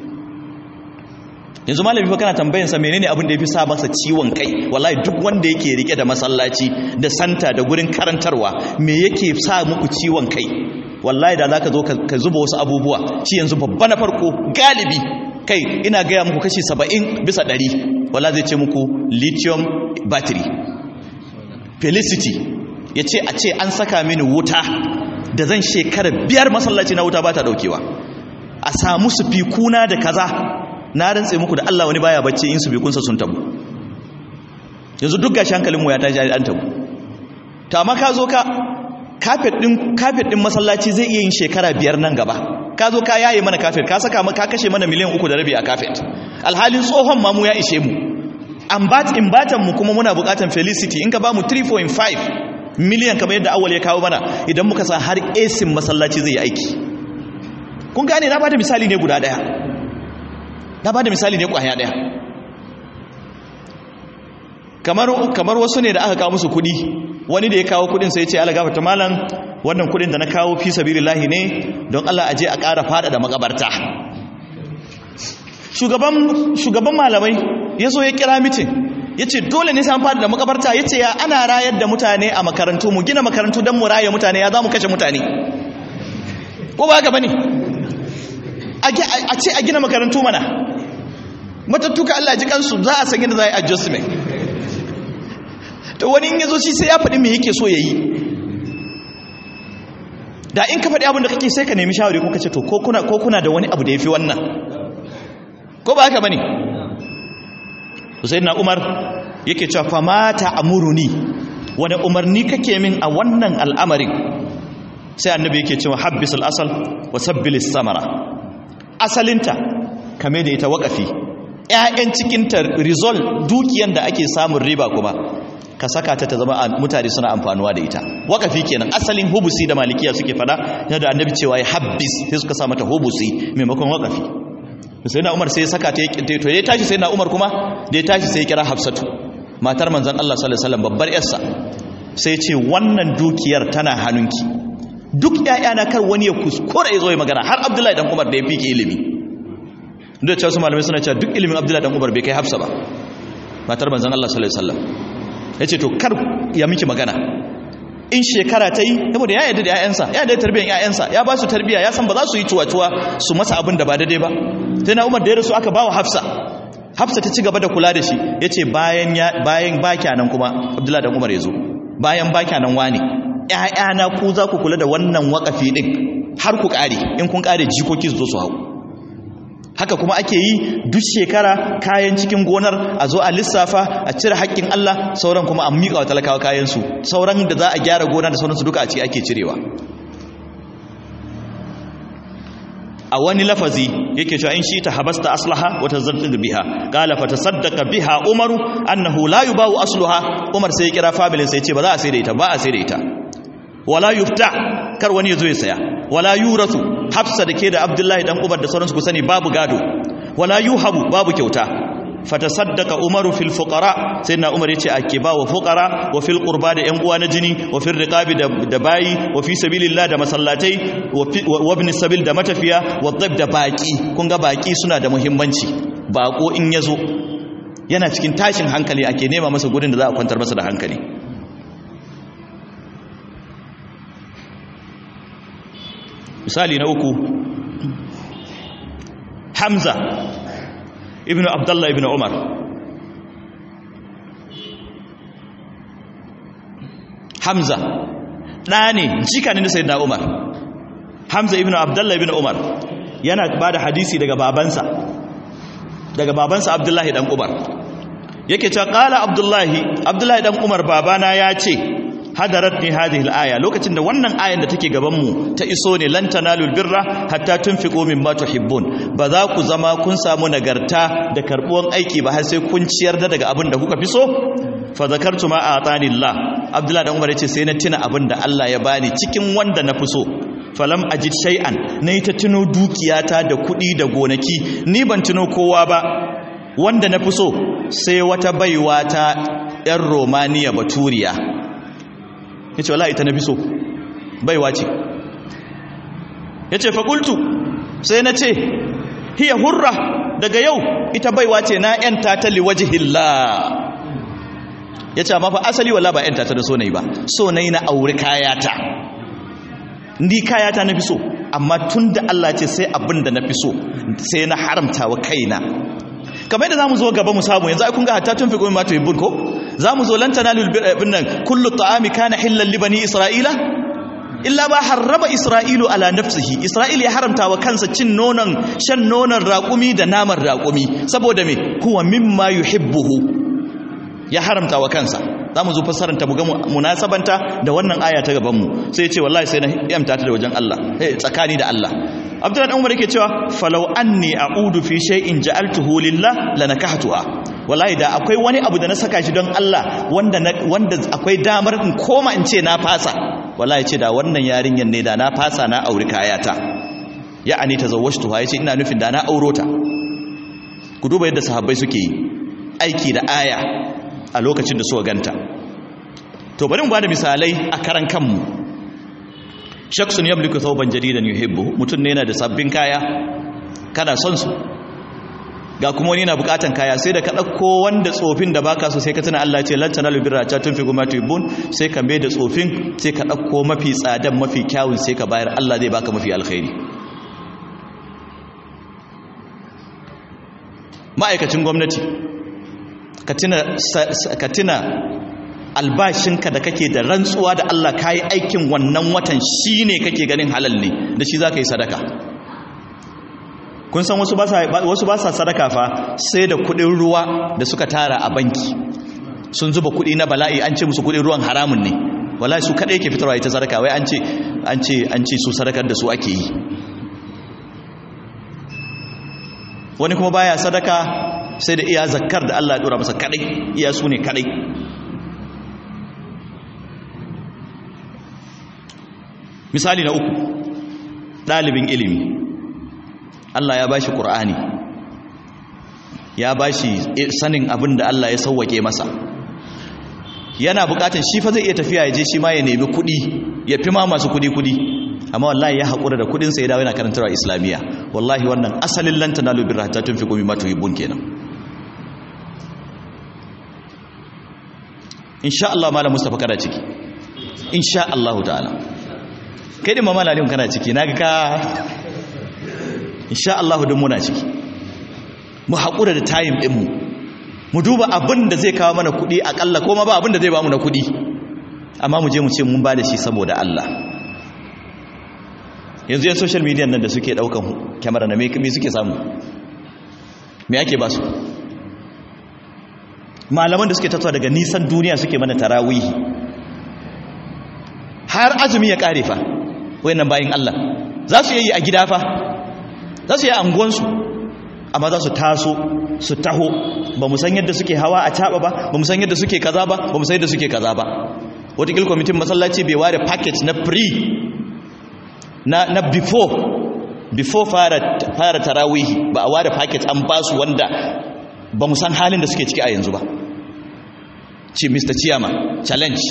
yanzu malami fa kana tambayan sa menene abin da yafi sa masa ciwon kai wallahi duk wanda yake rike da masallaci da santa da gurin karantarwa me yake sa muku ciwon kai wallahi da zaka zo ka zuba wasu abubuwa shi yanzu babba na farko galibi kai ina gaya muku kashi 70 bisa 100 wallahi zai ce muku lithium battery felicity yace a ce an saka mini wuta da zan shekara biyar masallaci na wuta ba ta daukewa a samu su fikuna da kaza na rantse muku da Allah wani baya bacci in su bi kunsa sun tabu yanzu duk gashi hankalinmu ya tashi an tabu to amma ka zo ka kafet din kafet din masallaci zai iya yin shekara biyar nan gaba ka zo ka yaye mana kafet ka saka ka kashe mana miliyan uku da rabi a kafet alhalin tsohon ma mu ya ishe mu ambat imbatan mu kuma muna bukatan felicity in ka ba mu 3.5 miliyan kamar yadda awal ya kawo mana idan muka sa har esin masallaci zai yi aiki kun gane na bada misali ne guda daya na bada misali ne kwaya daya kamar kamar wasu ne da aka kawo musu kudi wani da ya kawo kudin sai ya ce Allah gafarta malam wannan kudin da na kawo fi sabilillahi ne don Allah aje a ƙara fada da makabarta shugaban shugaban malamai ya zo ya kira mitin ya ce dole ne san fada da makabarta ya ce ya ana rayar da mutane a makarantu mu gina makarantu don mu raya mutane ya za mu kashe mutane ko ba haka ba ne a ce a gina makarantu mana matattuka Allah ji kansu za a san yadda za a yi adjustment to wani in ya zo shi sai ya faɗi me yake so ya yi da in ka faɗi abin da kake sai ka nemi shawari ko ka ce to ko kuna da wani abu da ya fi wannan ko ba haka ba ne sai na umar yake cewa famata amuruni wani umarni kake min a wannan al'amarin sai annabi yake cewa habbis al'asal wa sabbilis samara asalinta kame da ita wakafi ‘ya'yan cikinta rizol dukiyan da ake samun riba kuma ka saka ta ta zama mutane suna amfanuwa da ita wakafi kenan asalin hubusi da malikiya suke fada yadda annabi cewa ya habbis sai suka sa mata hubusi maimakon wakafi sai na umar sai ya saka ta to ya tashi sai na umar kuma da ya tashi sai ya kira hafsatu matar manzan Allah sallallahu alaihi wasallam babbar yarsa sai ce wannan dukiyar tana hannunki duk ƴaƴana kar wani ya kuskura ya zo ya magana har Abdullahi dan Umar da ya fike ilimi duk da cewa malamai suna cewa duk ilimin Abdullahi dan Umar bai kai Hafsa ba matar manzan Allah sallallahu alaihi wasallam yace to kar ya miki magana in shekara ta yi saboda ya yarda da ƴaƴansa ya yarda da tarbiyyar ƴaƴansa ya ba su tarbiyya ya san ba za su yi tuwa-tuwa su masa abin da ba daidai ba sai na umar da ya rasu aka ba wa hafsa hafsa ta ci gaba da kula da shi ya ce bayan bakya nan kuma abdullahi dan umar ya zo bayan bakya nan wani ‘ya'yana ku za ku kula da wannan wakafi ɗin har ku ƙare in kun ƙare jikoki su zo su hau haka kuma ake yi duk shekara kayan cikin gonar a zo a lissafa a cire haƙƙin Allah sauran kuma an miƙa wa talakawa kayansu sauran da za a gyara gona da sauransu duka a ciki ake cirewa a wani lafazi yake cewa in shi ta habasta aslaha wata zartin biha qala fa tasaddaqa biha umaru annahu la yubawu asluha umar sai ya kira familin sai ya ce ba za a sai da ita ba a sai da ita wala yufta kar wani ya zo ya saya wala yurasu hafsa da ke da abdullahi dan umar da sauransu ku sani babu gado wala yuhabu babu kyauta fatasaddaqa umaru fil fuqara sayyidina umar yace ake ba wa fuqara wa fil qurba da yan uwa na jini wa fil riqabi da bayi wa fi sabilillah da masallatai wa ibn sabil da matafiya wa dhib da baki kun ga baki suna da muhimmanci bako in yazo yana cikin tashin hankali ake nema masa gurin da za a kwantar masa da hankali misali na uku hamza ibn abdullah ibn umar hamza ɗa ne jika ne na sayyidina umar hamza ibn abdullah ibn umar yana ba da hadisi daga babansa daga babansa abdullahi dan umar yake cewa qala abdullahi abdullahi dan umar babana ya ce hadarat ni hadhihi al-aya lokacin da wannan ayan da take gaban mu ta iso ne lan tanalul birra hatta tunfiqu mimma tuhibbun ba za ku zama kun samu nagarta da karbuwan aiki ba har sai kun ciyar da daga abin da kuka fi so fa zakartu ma atani Allah Abdullah dan Umar yace sai na tuna abin da Allah ya bani cikin wanda na fi so falam ajid shay'an nayi ta tuno dukiyata da kuɗi da gonaki ni ban tuno kowa ba wanda na fi so sai wata baiwa ta yan Romania baturiya ya ce wala ita na fi so baiwa ce ya ce fakultu sai na ce hiya hurra daga yau ita baiwa ce na yanta ta liwaji hilla ya ce amma fa asali wala ba yanta ta da so na yi ba so na yi na auri kayata ni kayata na fi so amma tun da Allah ce sai abin da na fi so sai na haramta wa kaina kamar yadda zamu zo gaba mu samu yanzu ai kun ga hatta tun fi gomi ma to ko zamu zo lan tanalul birnan kullu ta'ami kana hillan li bani isra'ila illa ba harraba isra'ilu ala nafsihi isra'il ya haramta wa kansa cin nonon shan nonon raƙumi da naman raƙumi saboda me huwa mimma yuhibbuhu ya haramta wa kansa za mu zo fassaranta mu ga munasabanta da wannan aya ta gaban mu sai ya ce wallahi sai na yamta ta da wajen Allah eh tsakani da Allah Abdullahi dan Umar yake cewa falau anni a'udu fi shay'in ja'altuhu lillah lanakahtuha wallahi da akwai wani abu da na saka shi don Allah wanda wanda akwai damar in koma in ce na fasa wallahi ce da wannan yarinyar ne da na fasa na auri kayata ya'ani tazawwajtuha yace ina nufin da na auro ta ku duba yadda sahabbai suke yi aiki da aya a lokacin da suka ganta to bari mu bada misalai a karan kanmu shaksun yamliku thawban jadidan yuhibbu mutun ne yana da sabbin kaya kana son su ga kuma wani yana bukatan kaya sai da ka dauko wanda tsofin da baka so sai ka tuna Allah ce lan tanalu birra ta tunfiqu ma tuhibbun sai ka mai da tsofin sai ka dauko mafi tsadan mafi kyawun sai ka bayar Allah zai baka mafi alkhairi ma'aikacin gwamnati ka tuna albashinka da kake da rantsuwa da Allah ka yi aikin wannan watan shi ne kake ganin halal ne da shi za ka yi sadaka kun san wasu ba sa sadaka fa sai da kudin ruwa da suka tara a banki sun zuba kudi na bala'i an ce musu kudin ruwan haramun ne wallahi su kadai yake fitarwa ita sadaka wai an ce an ce an ce su sadakar da su ake yi wani kuma baya sadaka sai da iya zakkar da Allah ya dora masa kadai iya su ne kadai misali na uku ɗalibin ilimi Allah ya bashi Qur'ani ya bashi sanin abin da Allah ya sauwake masa yana bukatan shi fa zai iya tafiya ya je shi ma ya nemi kuɗi ya fi ma masu kuɗi kuɗi amma wallahi ya haƙura da kuɗinsa ya dawo yana karantarwa islamiyya wallahi wannan asalin lan tanalu birra ta tunfiqu mimma tuhibbun kenan insha Allah malam Mustafa kana ciki insha Allah ta'ala kai din mamala alim kana ciki naga ka insha Allah dun muna ciki mu haƙura da time din mu mu duba abin da zai kawo mana kuɗi akalla ko ma ba abin da zai ba mu na kuɗi amma mu je mu ce mun ba da shi saboda Allah yanzu yan social media nan da suke daukan kyamara na me suke samu me ake ba su malaman da suke tattawa daga nisan duniya suke mana tarawihi har azumi ya kare fa wayannan bayin Allah za su yi a gida fa za su yi a anguwansu amma za su taso su taho ba mu san yadda suke hawa a taba ba ba mu san yadda suke kaza ba ba mu san yadda suke kaza ba wata kwamitin masallaci bai ware package na free na, na before before fara, fara tarawihi ba a ware package an ba su wanda ba mu san halin da suke ciki a yanzu ba ce mr chiyama challenge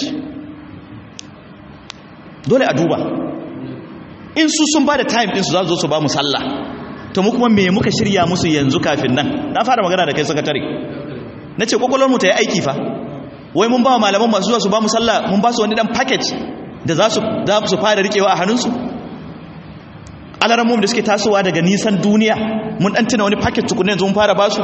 dole a duba in su sun ba da time ɗinsu za su zo su ba mu sallah to mu kuma me muka shirya musu yanzu kafin nan na fara magana da kai sakatare na ce kwakwalwarmu ta yi aiki fa wai mun ba malaman masu zuwa su ba mu sallah mun ba su wani dan package da za su fara rikewa a hannunsu alarammu da suke tasowa daga nisan duniya mun dan tuna wani paket tukunan yanzu mun fara basu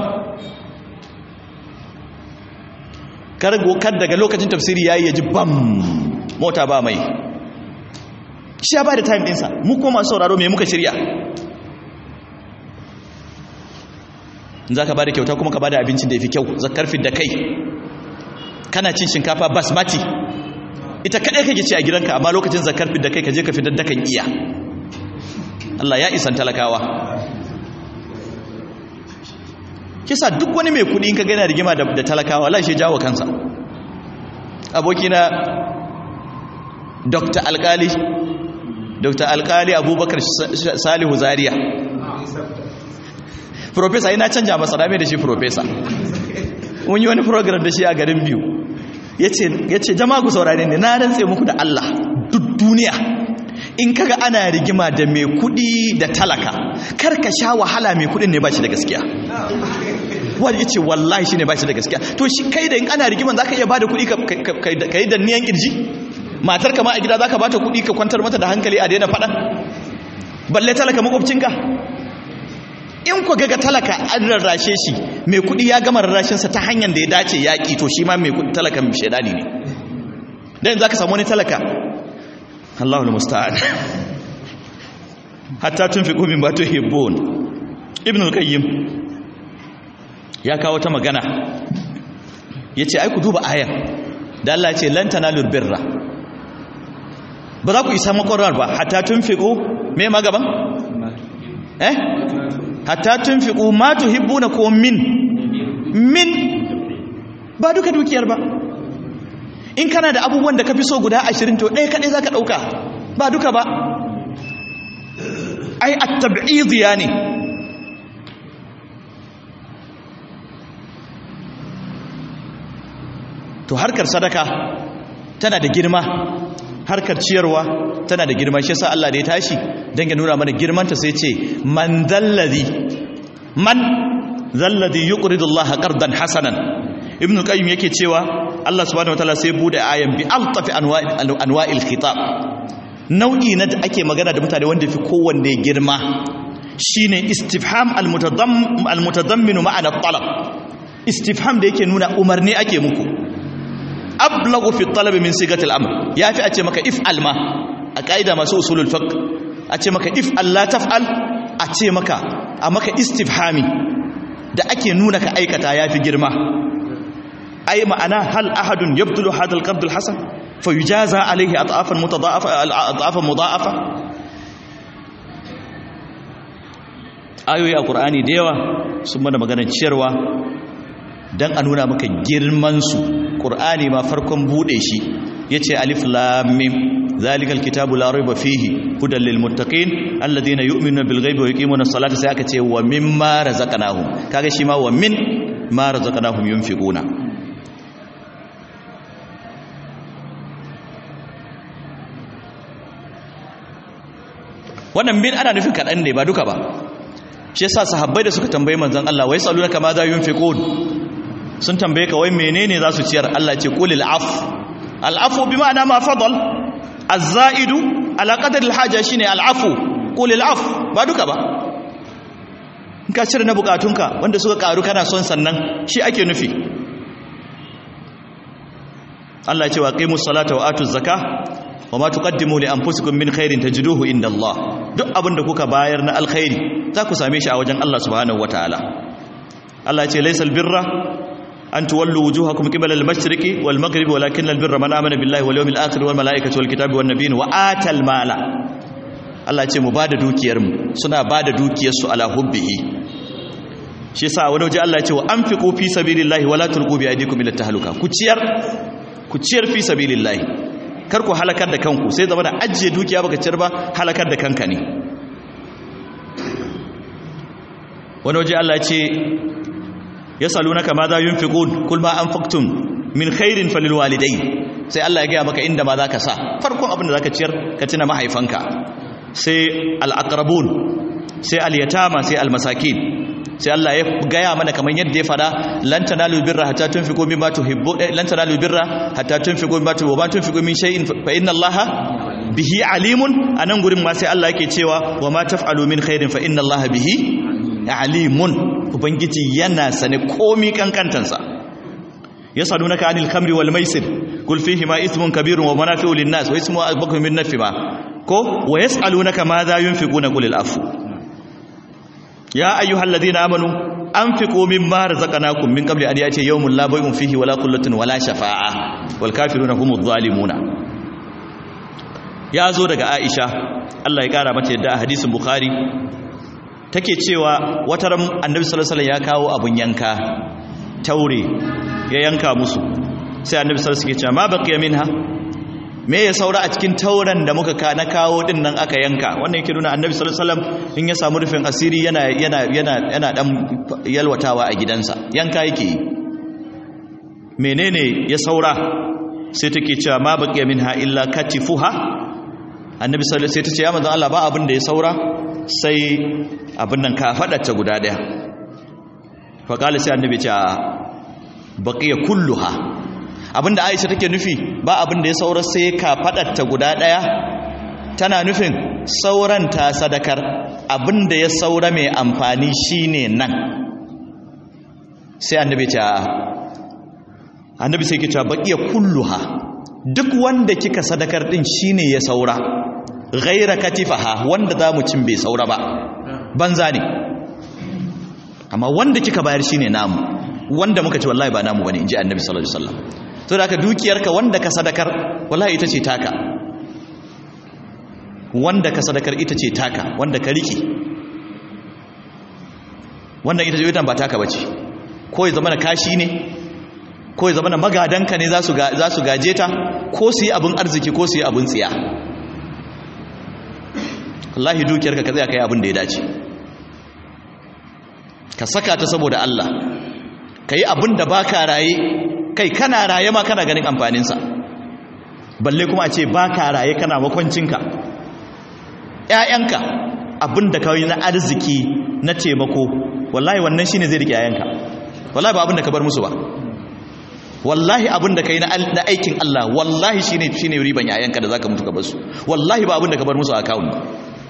kargo kar daga lokacin tafsiri yayi yaji bam mota ba mai shi ya bada time dinsa mu kuma masu sauraro me muka shirya zaka bada kyauta kuma ka bada abincin da yafi kyau zakar da kai kana cin shinkafa basmati ita kadai kake ci a gidanka amma lokacin zakar da kai ka je ka fitar da kan iya Allah ya isan talakawa kisa duk wani mai kudi in ka gana rigima da talakawa Allah shi jawo kansa abokina Dr. Alkali Dr. Alkali Abubakar Salihu Zaria Professor ina canja masa dame da shi professor mun yi wani program da shi a garin biyu yace jama'a ku saurare ne na rantse muku da Allah duk duniya in kaga ana rigima da mai kudi da talaka karka sha wahala mai kudin ne ba shi da gaskiya wani yace wallahi shine ba shi da gaskiya to shi kai da in ana rigiman zaka iya bada kudi ka yi danniyan kirji matar ka ma a gida zaka bata kudi ka kwantar mata da hankali a daina fada balle talaka makwabcinka in ku ga talaka an rarrashe shi mai kudi ya gama rarrashinsa ta hanyar da ya dace yaƙi to shi ma mai kudi talakan shaidani ne dan zaka samu wani talaka Allahul musta'an hatta tunfiqu mimma tuhibbun ibn al-qayyim ya kawo ta magana yace ai ku duba ayan da Allah ya ce lan tanalul birra ba za ku isa makwarar ba hatta tunfiqu me ma gaban eh hatta tunfiqu ma tuhibbuna ko min min ba duka dukiyar ba in kana da abubuwan da ka fi so guda ashirin to ɗaya kaɗai za ka ɗauka ba duka ba ai a tab'iziya ne to harkar sadaka tana da girma harkar ciyarwa tana da girma shi yasa Allah da ya tashi dan ya nuna mana girmanta sai ce man zalladhi man zalladhi yuqridu Allah qardan hasanan ibnu qayyim yake cewa Allah subhanahu wataala sai bude ayan bi altafi anwa'il khitab nau'i na da ake magana da mutane wanda fi kowanne girma shine istifham almutadammin ma'ana talab istifham da yake nuna umarni ake muku ablagu fi talab min sigatil amr yafi a ce maka if alma a kaida masu usulul fiqh a ce maka if Allah taf'al a ce maka a maka istifhami da ake nuna ka aikata yafi girma ai ma'ana hal ahadun yabdulu hadal qard alhasan fayujaza alayhi at'afan mutadaafa at'afan mudaafa ayoyi a qur'ani da yawa sun mana maganar ciyarwa dan a nuna maka girman su qur'ani ma farkon bude shi yace alif lam mim zalikal kitabu la rayba fihi hudan lil muttaqin alladhina yu'minuna bil ghaibi wa yuqimuna as-salata sai aka ce wa mimma razaqnahum kaga shi ma wa min ma razaqnahum yunfiquna wannan bin ana nufin kaɗan ne ba duka ba shi yasa sahabbai da suka tambayi manzon Allah wai saluna kama za yunfiqun sun tambaye ka wai menene za su ciyar Allah ce qulil af al afu bi ma'ana ma fadal az-za'idu ala qadar al haja shine al afu qulil af ba duka ba in ka cire na bukatunka wanda suka karu kana son sannan shi ake nufi Allah ya ce wa qimus salata wa atuz zakah wa ma tuqaddimu li anfusikum min khairin tajiduhu inda Allah duk abin da kuka bayar na alkhairi za ku same shi a wajen Allah subhanahu wataala Allah ya ce laysal birra an tuwallu wujuhakum qibala al-mashriqi wal maghribi walakin al-birra man amana billahi wal yawmil akhir wal malaikati wal kitabi wan nabiyyin wa atal mala Allah ya ce mu bada dukiyar mu suna bada dukiyar su ala hubbihi shi yasa wani waje Allah ya ce wa anfiqu fi sabilillahi wala tulqu bi aydikum ila tahluka ku ciyar ku ciyar fi sabilillahi kar ku halakar da kanku sai zama da ajiye dukiya baka ciyar ba halakar da kanka ne wani waje Allah ce ya salunaka ma za yunfiqun kul ma anfaqtum min khairin falil walidayn sai Allah ya gaya maka inda ma zaka sa farkon abin da zaka ciyar ka tuna mahaifanka sai al aqrabun sai al yatama sai al masakin sai Allah ya gaya mana kamar yadda ya fada lan tanalu birra hatta tunfiqu mimma tuhibbu lan tanalu birra hatta tunfiqu mimma tuhibbu wa tunfiqu min shay'in fa inna Allaha bihi alimun anan gurin ma sai Allah yake cewa wa ma taf'alu min khairin fa inna Allaha bihi alimun ubangiji yana sane komi kankantansa yasalunaka anil khamri wal maisir qul fihi ma ithmun kabirun wa manafi'u lin nas wa ismu akbar min nafi ma ko wa yasalunaka ma za yunfiquna qul al afu ya ayyuhal ladina amanu anfiqu mimma razaqnakum min qabli an yati yawmun la bay'un fihi wala qullatun wala shafa'a wal kafiruna humudh zalimuna ya zo daga Aisha Allah ya kara mata yadda a hadisin Bukhari take cewa wata ran Annabi sallallahu alaihi wasallam ya kawo abun yanka taure ya yanka musu sai Annabi sallallahu alaihi wasallam ya ce ma baqiya minha me ya saura a cikin tauran da muka ka na kawo din nan aka yanka wannan yake nuna annabi sallallahu alaihi wasallam in ya samu rufin asiri yana yana yana yana dan yalwatawa a gidansa yanka yake yi menene ya saura sai take cewa ma baqiya minha illa katifuha annabi sallallahu alaihi wasallam sai ta ce ya manzon Allah ba abin da ya saura sai abin nan ka fada ta guda daya fa kala sai annabi ce baqiya kulluha abinda Aisha take nufi ba abinda ya saura sai ka ta guda daya tana nufin sauran ta sadakar abinda ya saura mai amfani shine nan sai annabi ce annabi sai ke cewa baqiya kulluha duk wanda kika sadakar din shine ya saura ghaira katifaha wanda zamu cin bai saura ba banza ne amma wanda kika bayar shine namu wanda muka ce wallahi ba namu bane inji annabi sallallahu alaihi wasallam to da ka dukiyarka wanda ka sadakar wallahi ita ce taka wanda ka sadakar ita ce taka wanda ka riki wanda ita ce ba taka bace ko ya zama na kashi ne ko ya zama na magadanka ne za su gaje ta ko su yi abin arziki ko su yi abin tsiya wallahi dukiyarka ka zai ka yi abin da ya dace ka saka ta saboda Allah ka yi abin da ba ka raye kai kana raye ma kana ganin amfaninsa balle kuma a ce ba ka raye kana makwancinka ‘ya'yanka abin da kawai na arziki na taimako wallahi wannan shi ne zai rike ‘ya'yanka wallahi ba abin da ka bar musu ba wallahi abin da ka yi na aikin Allah wallahi shi ne riban ‘ya'yanka da za ka mutu ka bar su wallahi ba abin da ka bar musu a akawun ba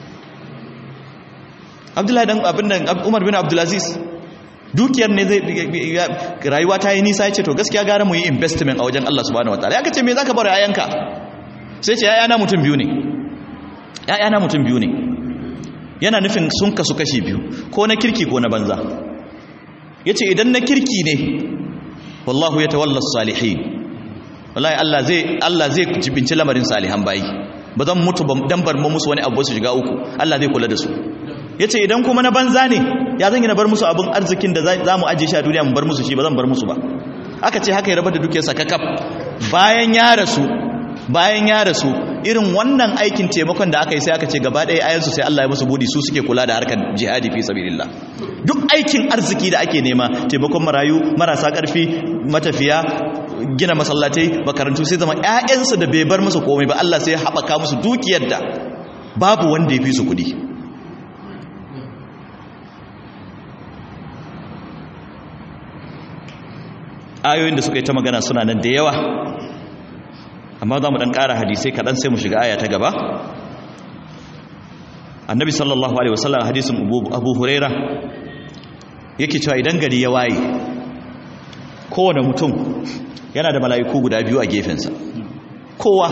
abdullahi dan abin da umar bin abdulaziz dukiyar ne zai rayuwa ta yi nisa ya ce to gaskiya gara mu yi investment a wajen Allah subhanahu wataala ya kace me zaka bar yayanka sai ce yayana mutum biyu ne yayana mutum biyu ne yana nufin sun kasu kashi biyu ko na kirki ko na banza yace idan na kirki ne wallahu yatawalla salihin wallahi Allah zai Allah zai jibinci lamarin salihan bayi ba zan mutu dan bar mu musu wani abu su shiga uku Allah zai kula da su yace idan kuma na banza ne ya zan yi na bar musu abin arzikin da za mu ajiye shi a duniya mu bar musu shi ba zan bar musu ba aka ce haka ya rabar da dukiyarsa kakaf bayan ya rasu bayan ya rasu irin wannan aikin taimakon da aka yi sai aka ce gaba ɗaya ayansu sai Allah ya musu budi su suke kula da harkar jihadi fi sabilillah duk aikin arziki da ake nema taimakon marayu marasa ƙarfi matafiya gina masallatai makarantu sai zama ƴaƴansu da bai bar musu komai ba Allah sai ya haɓaka musu dukiyar da babu wanda ya fi su kuɗi ayoyin da suka yi ta magana suna nan da yawa amma za mu ɗan ƙara hadisai kaɗan sai mu shiga aya ta gaba annabi sallallahu alaihi wasallam hadisin abu huraira yake cewa idan gari ya waye kowane mutum yana da mala'iku guda biyu a gefensa kowa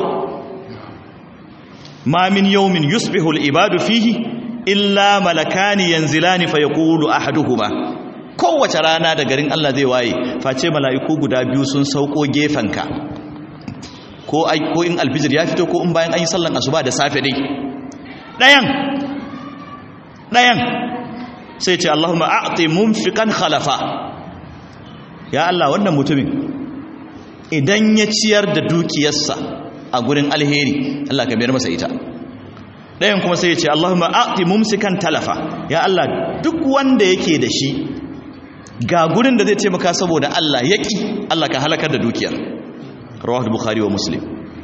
ma min yawmin yusbihu al-ibadu fihi illa malakani yanzilani fa yaqulu ahaduhuma kowace rana da garin Allah zai waye face mala'iku guda biyu sun sauko gefenka ko ko in alfijir ya fito ko in bayan an yi sallan asuba da safe dai dayan dayan sai ce Allahumma a'ti munfiqan khalafa ya Allah wannan mutumin idan ya ciyar da dukiyarsa a gurin alheri Allah ka biyar masa ita dayan kuma sai ya ce Allahumma a'ti mumsikan talafa ya Allah duk wanda yake da shi ga gurin da zai taimaka saboda Allah yaki Allah ka halakar da dukiyar rawahu bukhari wa muslim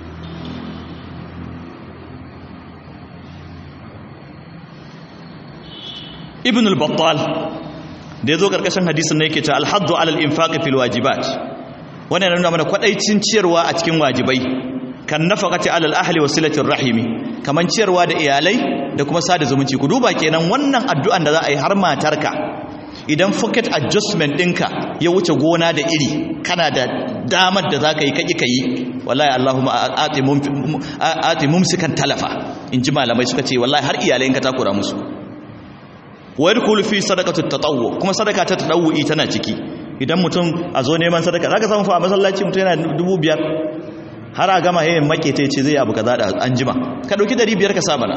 ibn al-battal da yazo karkashin hadisin ne yake cewa al-haddu ala al-infaq fil wajibat wannan yana nuna mana kwadaicin ciyarwa a cikin wajibai kan nafaqati ala al-ahli wa silatir rahimi kaman ciyarwa da iyalai da kuma sada zumunci ku duba kenan wannan addu'an da za a yi har matarka idan pocket adjustment ɗinka ya wuce gona da iri kana da damar da za ka yi kaƙi ka yi wallahi allahumma ati mumsikan talafa in ji malamai suka ce wallahi har iyalai ka takura musu wayar kulufi sadakatu tatawwu kuma sadaka ta tatawwi tana ciki idan mutum a zo neman sadaka zaka samu fa a masallaci mutum yana dubu biyar har a gama yayin make ta ce zai abu kaza da an jima ka dauki dari biyar ka sa mana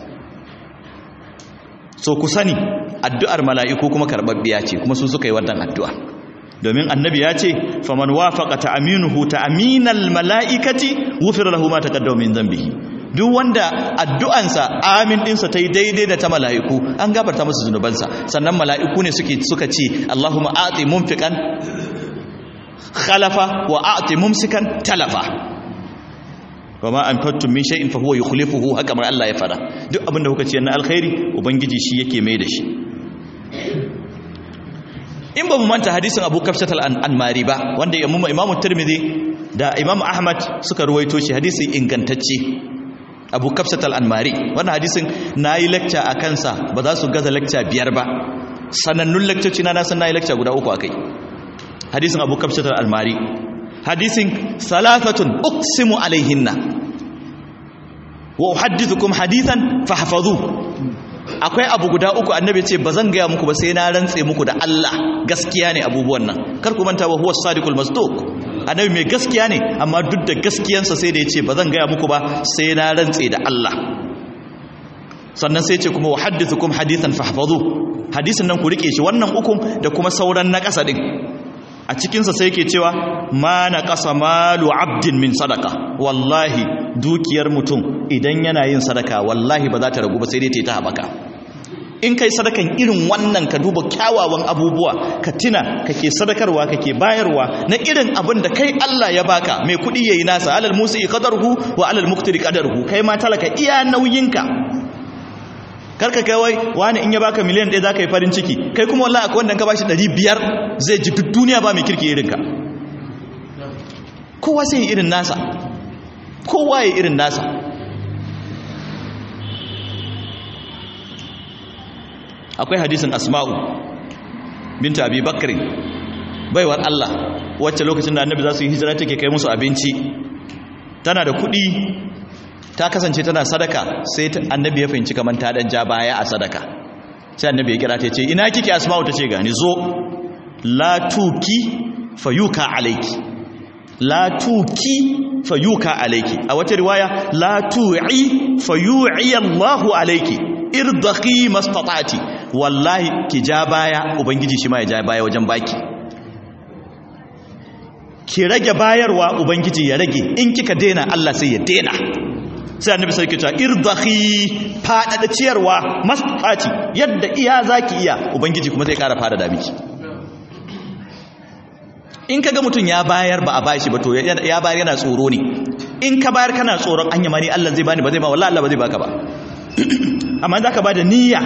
so ku sani addu'ar mala'iku kuma karɓaɓɓiya ce kuma su suka yi wannan addu'a domin annabi ya ce faman wafaqa ta'minuhu ta'minal mala'ikati wufira lahu ma taqaddama min dhanbihi duk wanda addu'ansa amin ɗinsa ta yi daidai da ta mala'iku an gabarta masa zunubansa sannan mala'iku ne suke suka ce Allahumma a'ti munfiqan khalafa wa a'ti mumsikan talafa wa ma anfaqtum min shay'in fa huwa yukhlifuhu haka mar Allah ya fada duk abinda kuka ce na alkhairi ubangiji shi yake mai da shi in ba mu manta hadisin Abu Kafshat al-Anmari ba wanda Imam Imam Tirmidhi da Imam Ahmad suka ruwaito shi hadisi ingantacce Abu Kafshat al-Anmari wannan hadisin nayi lecture a kansa ba za su gaza lecture biyar ba sanannun lecture na na san nayi lecture guda uku akai hadisin Abu Kafshat al-Anmari hadisin salathatun uqsimu alaihinna wa uhaddithukum hadithan fahfazu akwai abu guda uku annabi ce ba zan gaya muku ba sai na rantse muku da Allah gaskiya ne abubuwan nan kar ku manta wa huwa sadiqul masduq annabi mai gaskiya ne amma duk da gaskiyansa sai da ya ce ba zan gaya muku ba sai na rantse da Allah sannan sai ce kuma wa haddithukum hadithan fahfazu hadisin nan ku rike shi wannan ukun da kuma sauran na ƙasa din a cikinsa sai yake cewa ma na ƙasa malu abdin min sadaka wallahi dukiyar mutum idan yana yin sadaka wallahi ba za ta ragu ba sai dai ta yi ta haɓaka in kai sadakan irin wannan ka duba kyawawan abubuwa ka tina kake sadakarwa kake bayarwa na irin abin da kai Allah ya baka mai kuɗi yayi nasa alal musi qadarhu wa alal muqtiri qadarhu kai ma talaka iya nauyinka karka kai wai wani in ya baka miliyan ɗaya za ka yi farin ciki kai kuma wallahi akwai wanda ka bashi ɗari biyar zai ji duk duniya ba mai kirki irinka kowa sai irin nasa kowa ya irin nasa akwai hadisin asma'u binta abi bakari baiwar Allah wacce lokacin da annabi za su yi hijira take kai musu abinci tana da kuɗi ta kasance tana sadaka sai annabi ya fahimci kamar ta dan ja baya a sadaka sai annabi ya kira ta ce ina kike asma'u ta ce gani zo la tuki fayuka alayki la tuki fayuka alayki a wata riwaya la tu'i fayu'i Allahu alayki irdaqi mastata'ti wallahi ki ja baya ubangiji shi ma ya ja baya wajen baki ki rage bayarwa ubangiji ya rage in kika dena Allah sai ya dena sai annabi sai kita irdahi fadada ciyarwa masfati yadda iya zaki iya ubangiji kuma zai kara fadada miki in kaga mutun ya bayar ba a bashi ba to ya bayar yana tsoro ne in ka bayar kana tsoron anya mani Allah zai bani ba zai ba wallahi Allah ba zai baka ba amma zaka bada niyya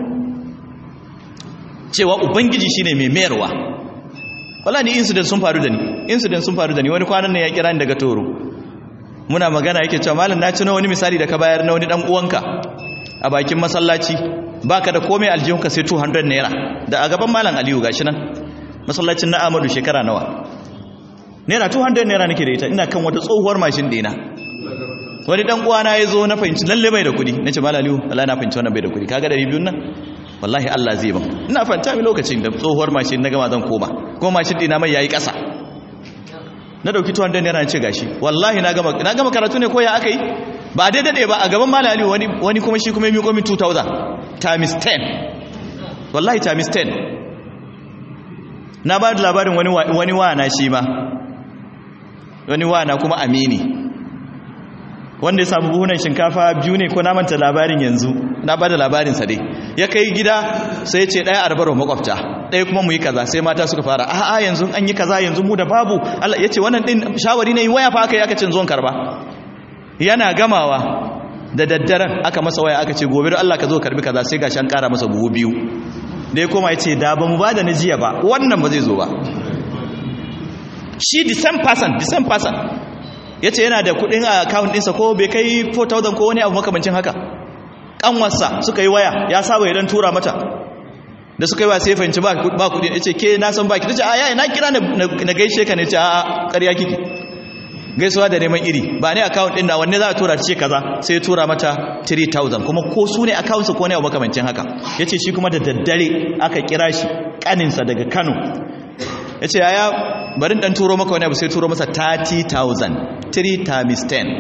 cewa ubangiji shine mai mayarwa wallahi ni incident sun faru da ni incident sun faru da ni wani kwanan ne ya kira ni daga toro muna magana yake cewa malam na ci na wani misali da ka bayar na wani dan uwanka a bakin masallaci baka da komai aljihunka sai 200 naira da a gaban malam Aliyu gashi nan masallacin na Ahmadu shekara nawa naira 200 naira nake da ita ina kan wata tsohuwar mashin dina wani dan uwana ya zo na fahimci lalle bai da kudi nace malam Aliyu wallahi na fahimci wannan bai da kudi kaga 200 nan wallahi Allah zai ban ina fanta mi lokacin da tsohuwar mashin na gama zan koma kuma mashin dina mai yayi kasa na dauki tuwon dan yana ce gashi wallahi na gama na gama karatu ne ko ya aka yi ba dai dade ba a gaban malali wani wani kuma shi kuma ya miƙo min 2000 times 10 wallahi times 10 na ba da labarin wani wani wana shi ma wani wana kuma amini wanda ya samu buhunan shinkafa biyu ne ko na manta labarin yanzu na ba da labarinsa dai ya kai gida sai ya ce ɗaya arbar wa makwabta ɗaya kuma mu yi kaza sai mata suka fara a'a yanzu an yi kaza yanzu mu da babu Allah ya ce wannan ɗin shawari ne waya fa aka yi aka cin zuwan karba yana gamawa da daddaren aka masa waya aka ce gobe da Allah ka zo karbi kaza sai gashi an ƙara masa buhu biyu da ya koma ya ce da ba mu ba da na jiya ba wannan ba zai zo ba shi the same person the same person ya ce yana da kudin a account ɗinsa ko bai kai 4,000 ko wani abu makamancin haka ƙanwarsa suka yi waya ya saba idan tura mata da suka yi waya sai fahimci ba kudi ya ce ke na san baki ta ce a yaya na kira na gaishe ka ne ce a ƙarya kiki gaisuwa da neman iri ba ne account ɗin da wanne za a tura ce kaza sai tura mata 3,000 kuma ko su ne account ko ne abu makamancin haka ya ce shi kuma da daddare aka kira shi ƙaninsa daga kano ya ce yaya barin dan turo maka wani abu sai turo masa 30,000 3 times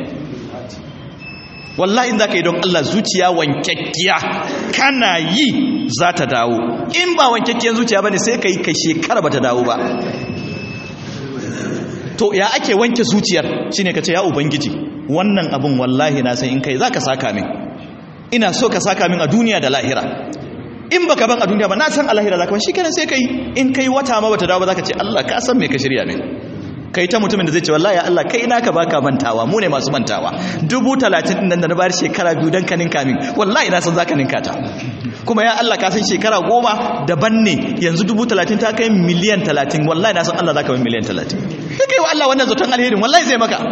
10 wallahi in za ka yi don Allah zuciya wankakkiya kana yi za ta dawo in ba wankakkiyar zuciya ba ne sai ka yi ka shekara ba ta dawo ba to ya ake wanke zuciyar shi ne ka ce ya ubangiji wannan abin wallahi na san in kai za ka saka min ina so ka saka min a duniya da lahira in baka ban a duniya ba na san alahira zaka ban shikenan sai kai in kai wata ma bata dawo ba zaka ce Allah ka san me ka shirya min kai ta mutumin da zai ce wallahi Allah kai naka baka mantawa mu ne masu mantawa dubu talatin din nan da na bayar shekara biyu dan ka ninka min wallahi na san zaka ninka ta kuma ya Allah ka san shekara goma daban ne yanzu dubu talatin ta kai miliyan talatin wallahi na san Allah zaka min miliyan talatin kai kai wa Allah wannan zaton alherin wallahi zai maka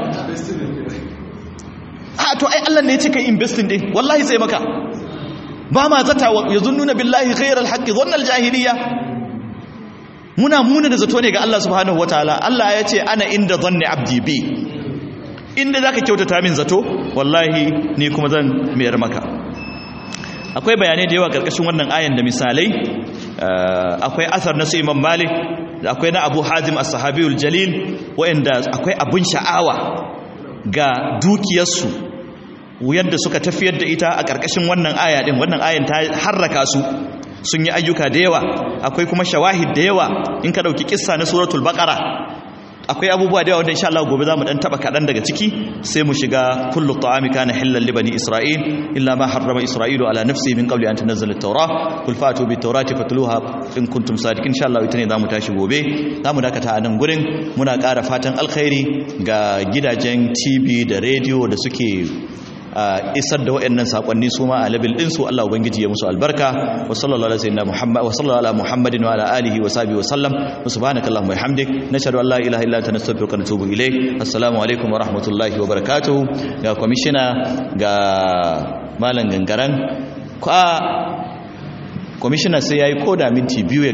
a to ai Allah ne ya ce kai investing din wallahi zai maka ba ma zata ya zunnuna billahi khairar haqqi dhannal jahiliya muna muna da zato ne ga Allah subhanahu wataala Allah ya ce ana inda zanni abdi bi inda zaka kyautata min zato wallahi ni kuma zan mayar maka akwai bayanai da yawa karkashin wannan ayan da misalai akwai asar na su Imam Malik akwai na Abu Hazim as-Sahabiyul Jalil wa'anda akwai abun sha'awa ga dukiyarsu yadda suka tafiyar da ita a karkashin wannan aya din wannan ayan ta harraka su sun yi ayyuka da yawa akwai kuma shawahid da yawa in ka dauki kissa na suratul baqara akwai abubuwa da yawa wanda insha Allah gobe zamu dan taba kadan daga ciki sai mu shiga kullu ta'ami kana halal li bani isra'il illa ma harrama isra'ilu ala nafsihi min qabli an tunzila at-taura qul fatu bit tawrati fatluha in kuntum sadiqin insha Allah ita ne zamu tashi gobe zamu dakata a nan gurin muna ƙara fatan alkhairi ga gidajen TV da radio da suke isar da waɗannan sakonni su ma a labil din su Allah ubangiji ya musu albarka wa sallallahu alaihi sayyidina muhammad wa sallallahu ala muhammadin wa ala alihi wa sahbihi wa sallam wa subhanaka allahumma wa bihamdik nashhadu an la ilaha illa anta nastaghfiruka wa natubu ilayk assalamu alaikum wa rahmatullahi wa barakatuh ga commissioner ga malam gangaran kwa commissioner sai yayi koda minti biyu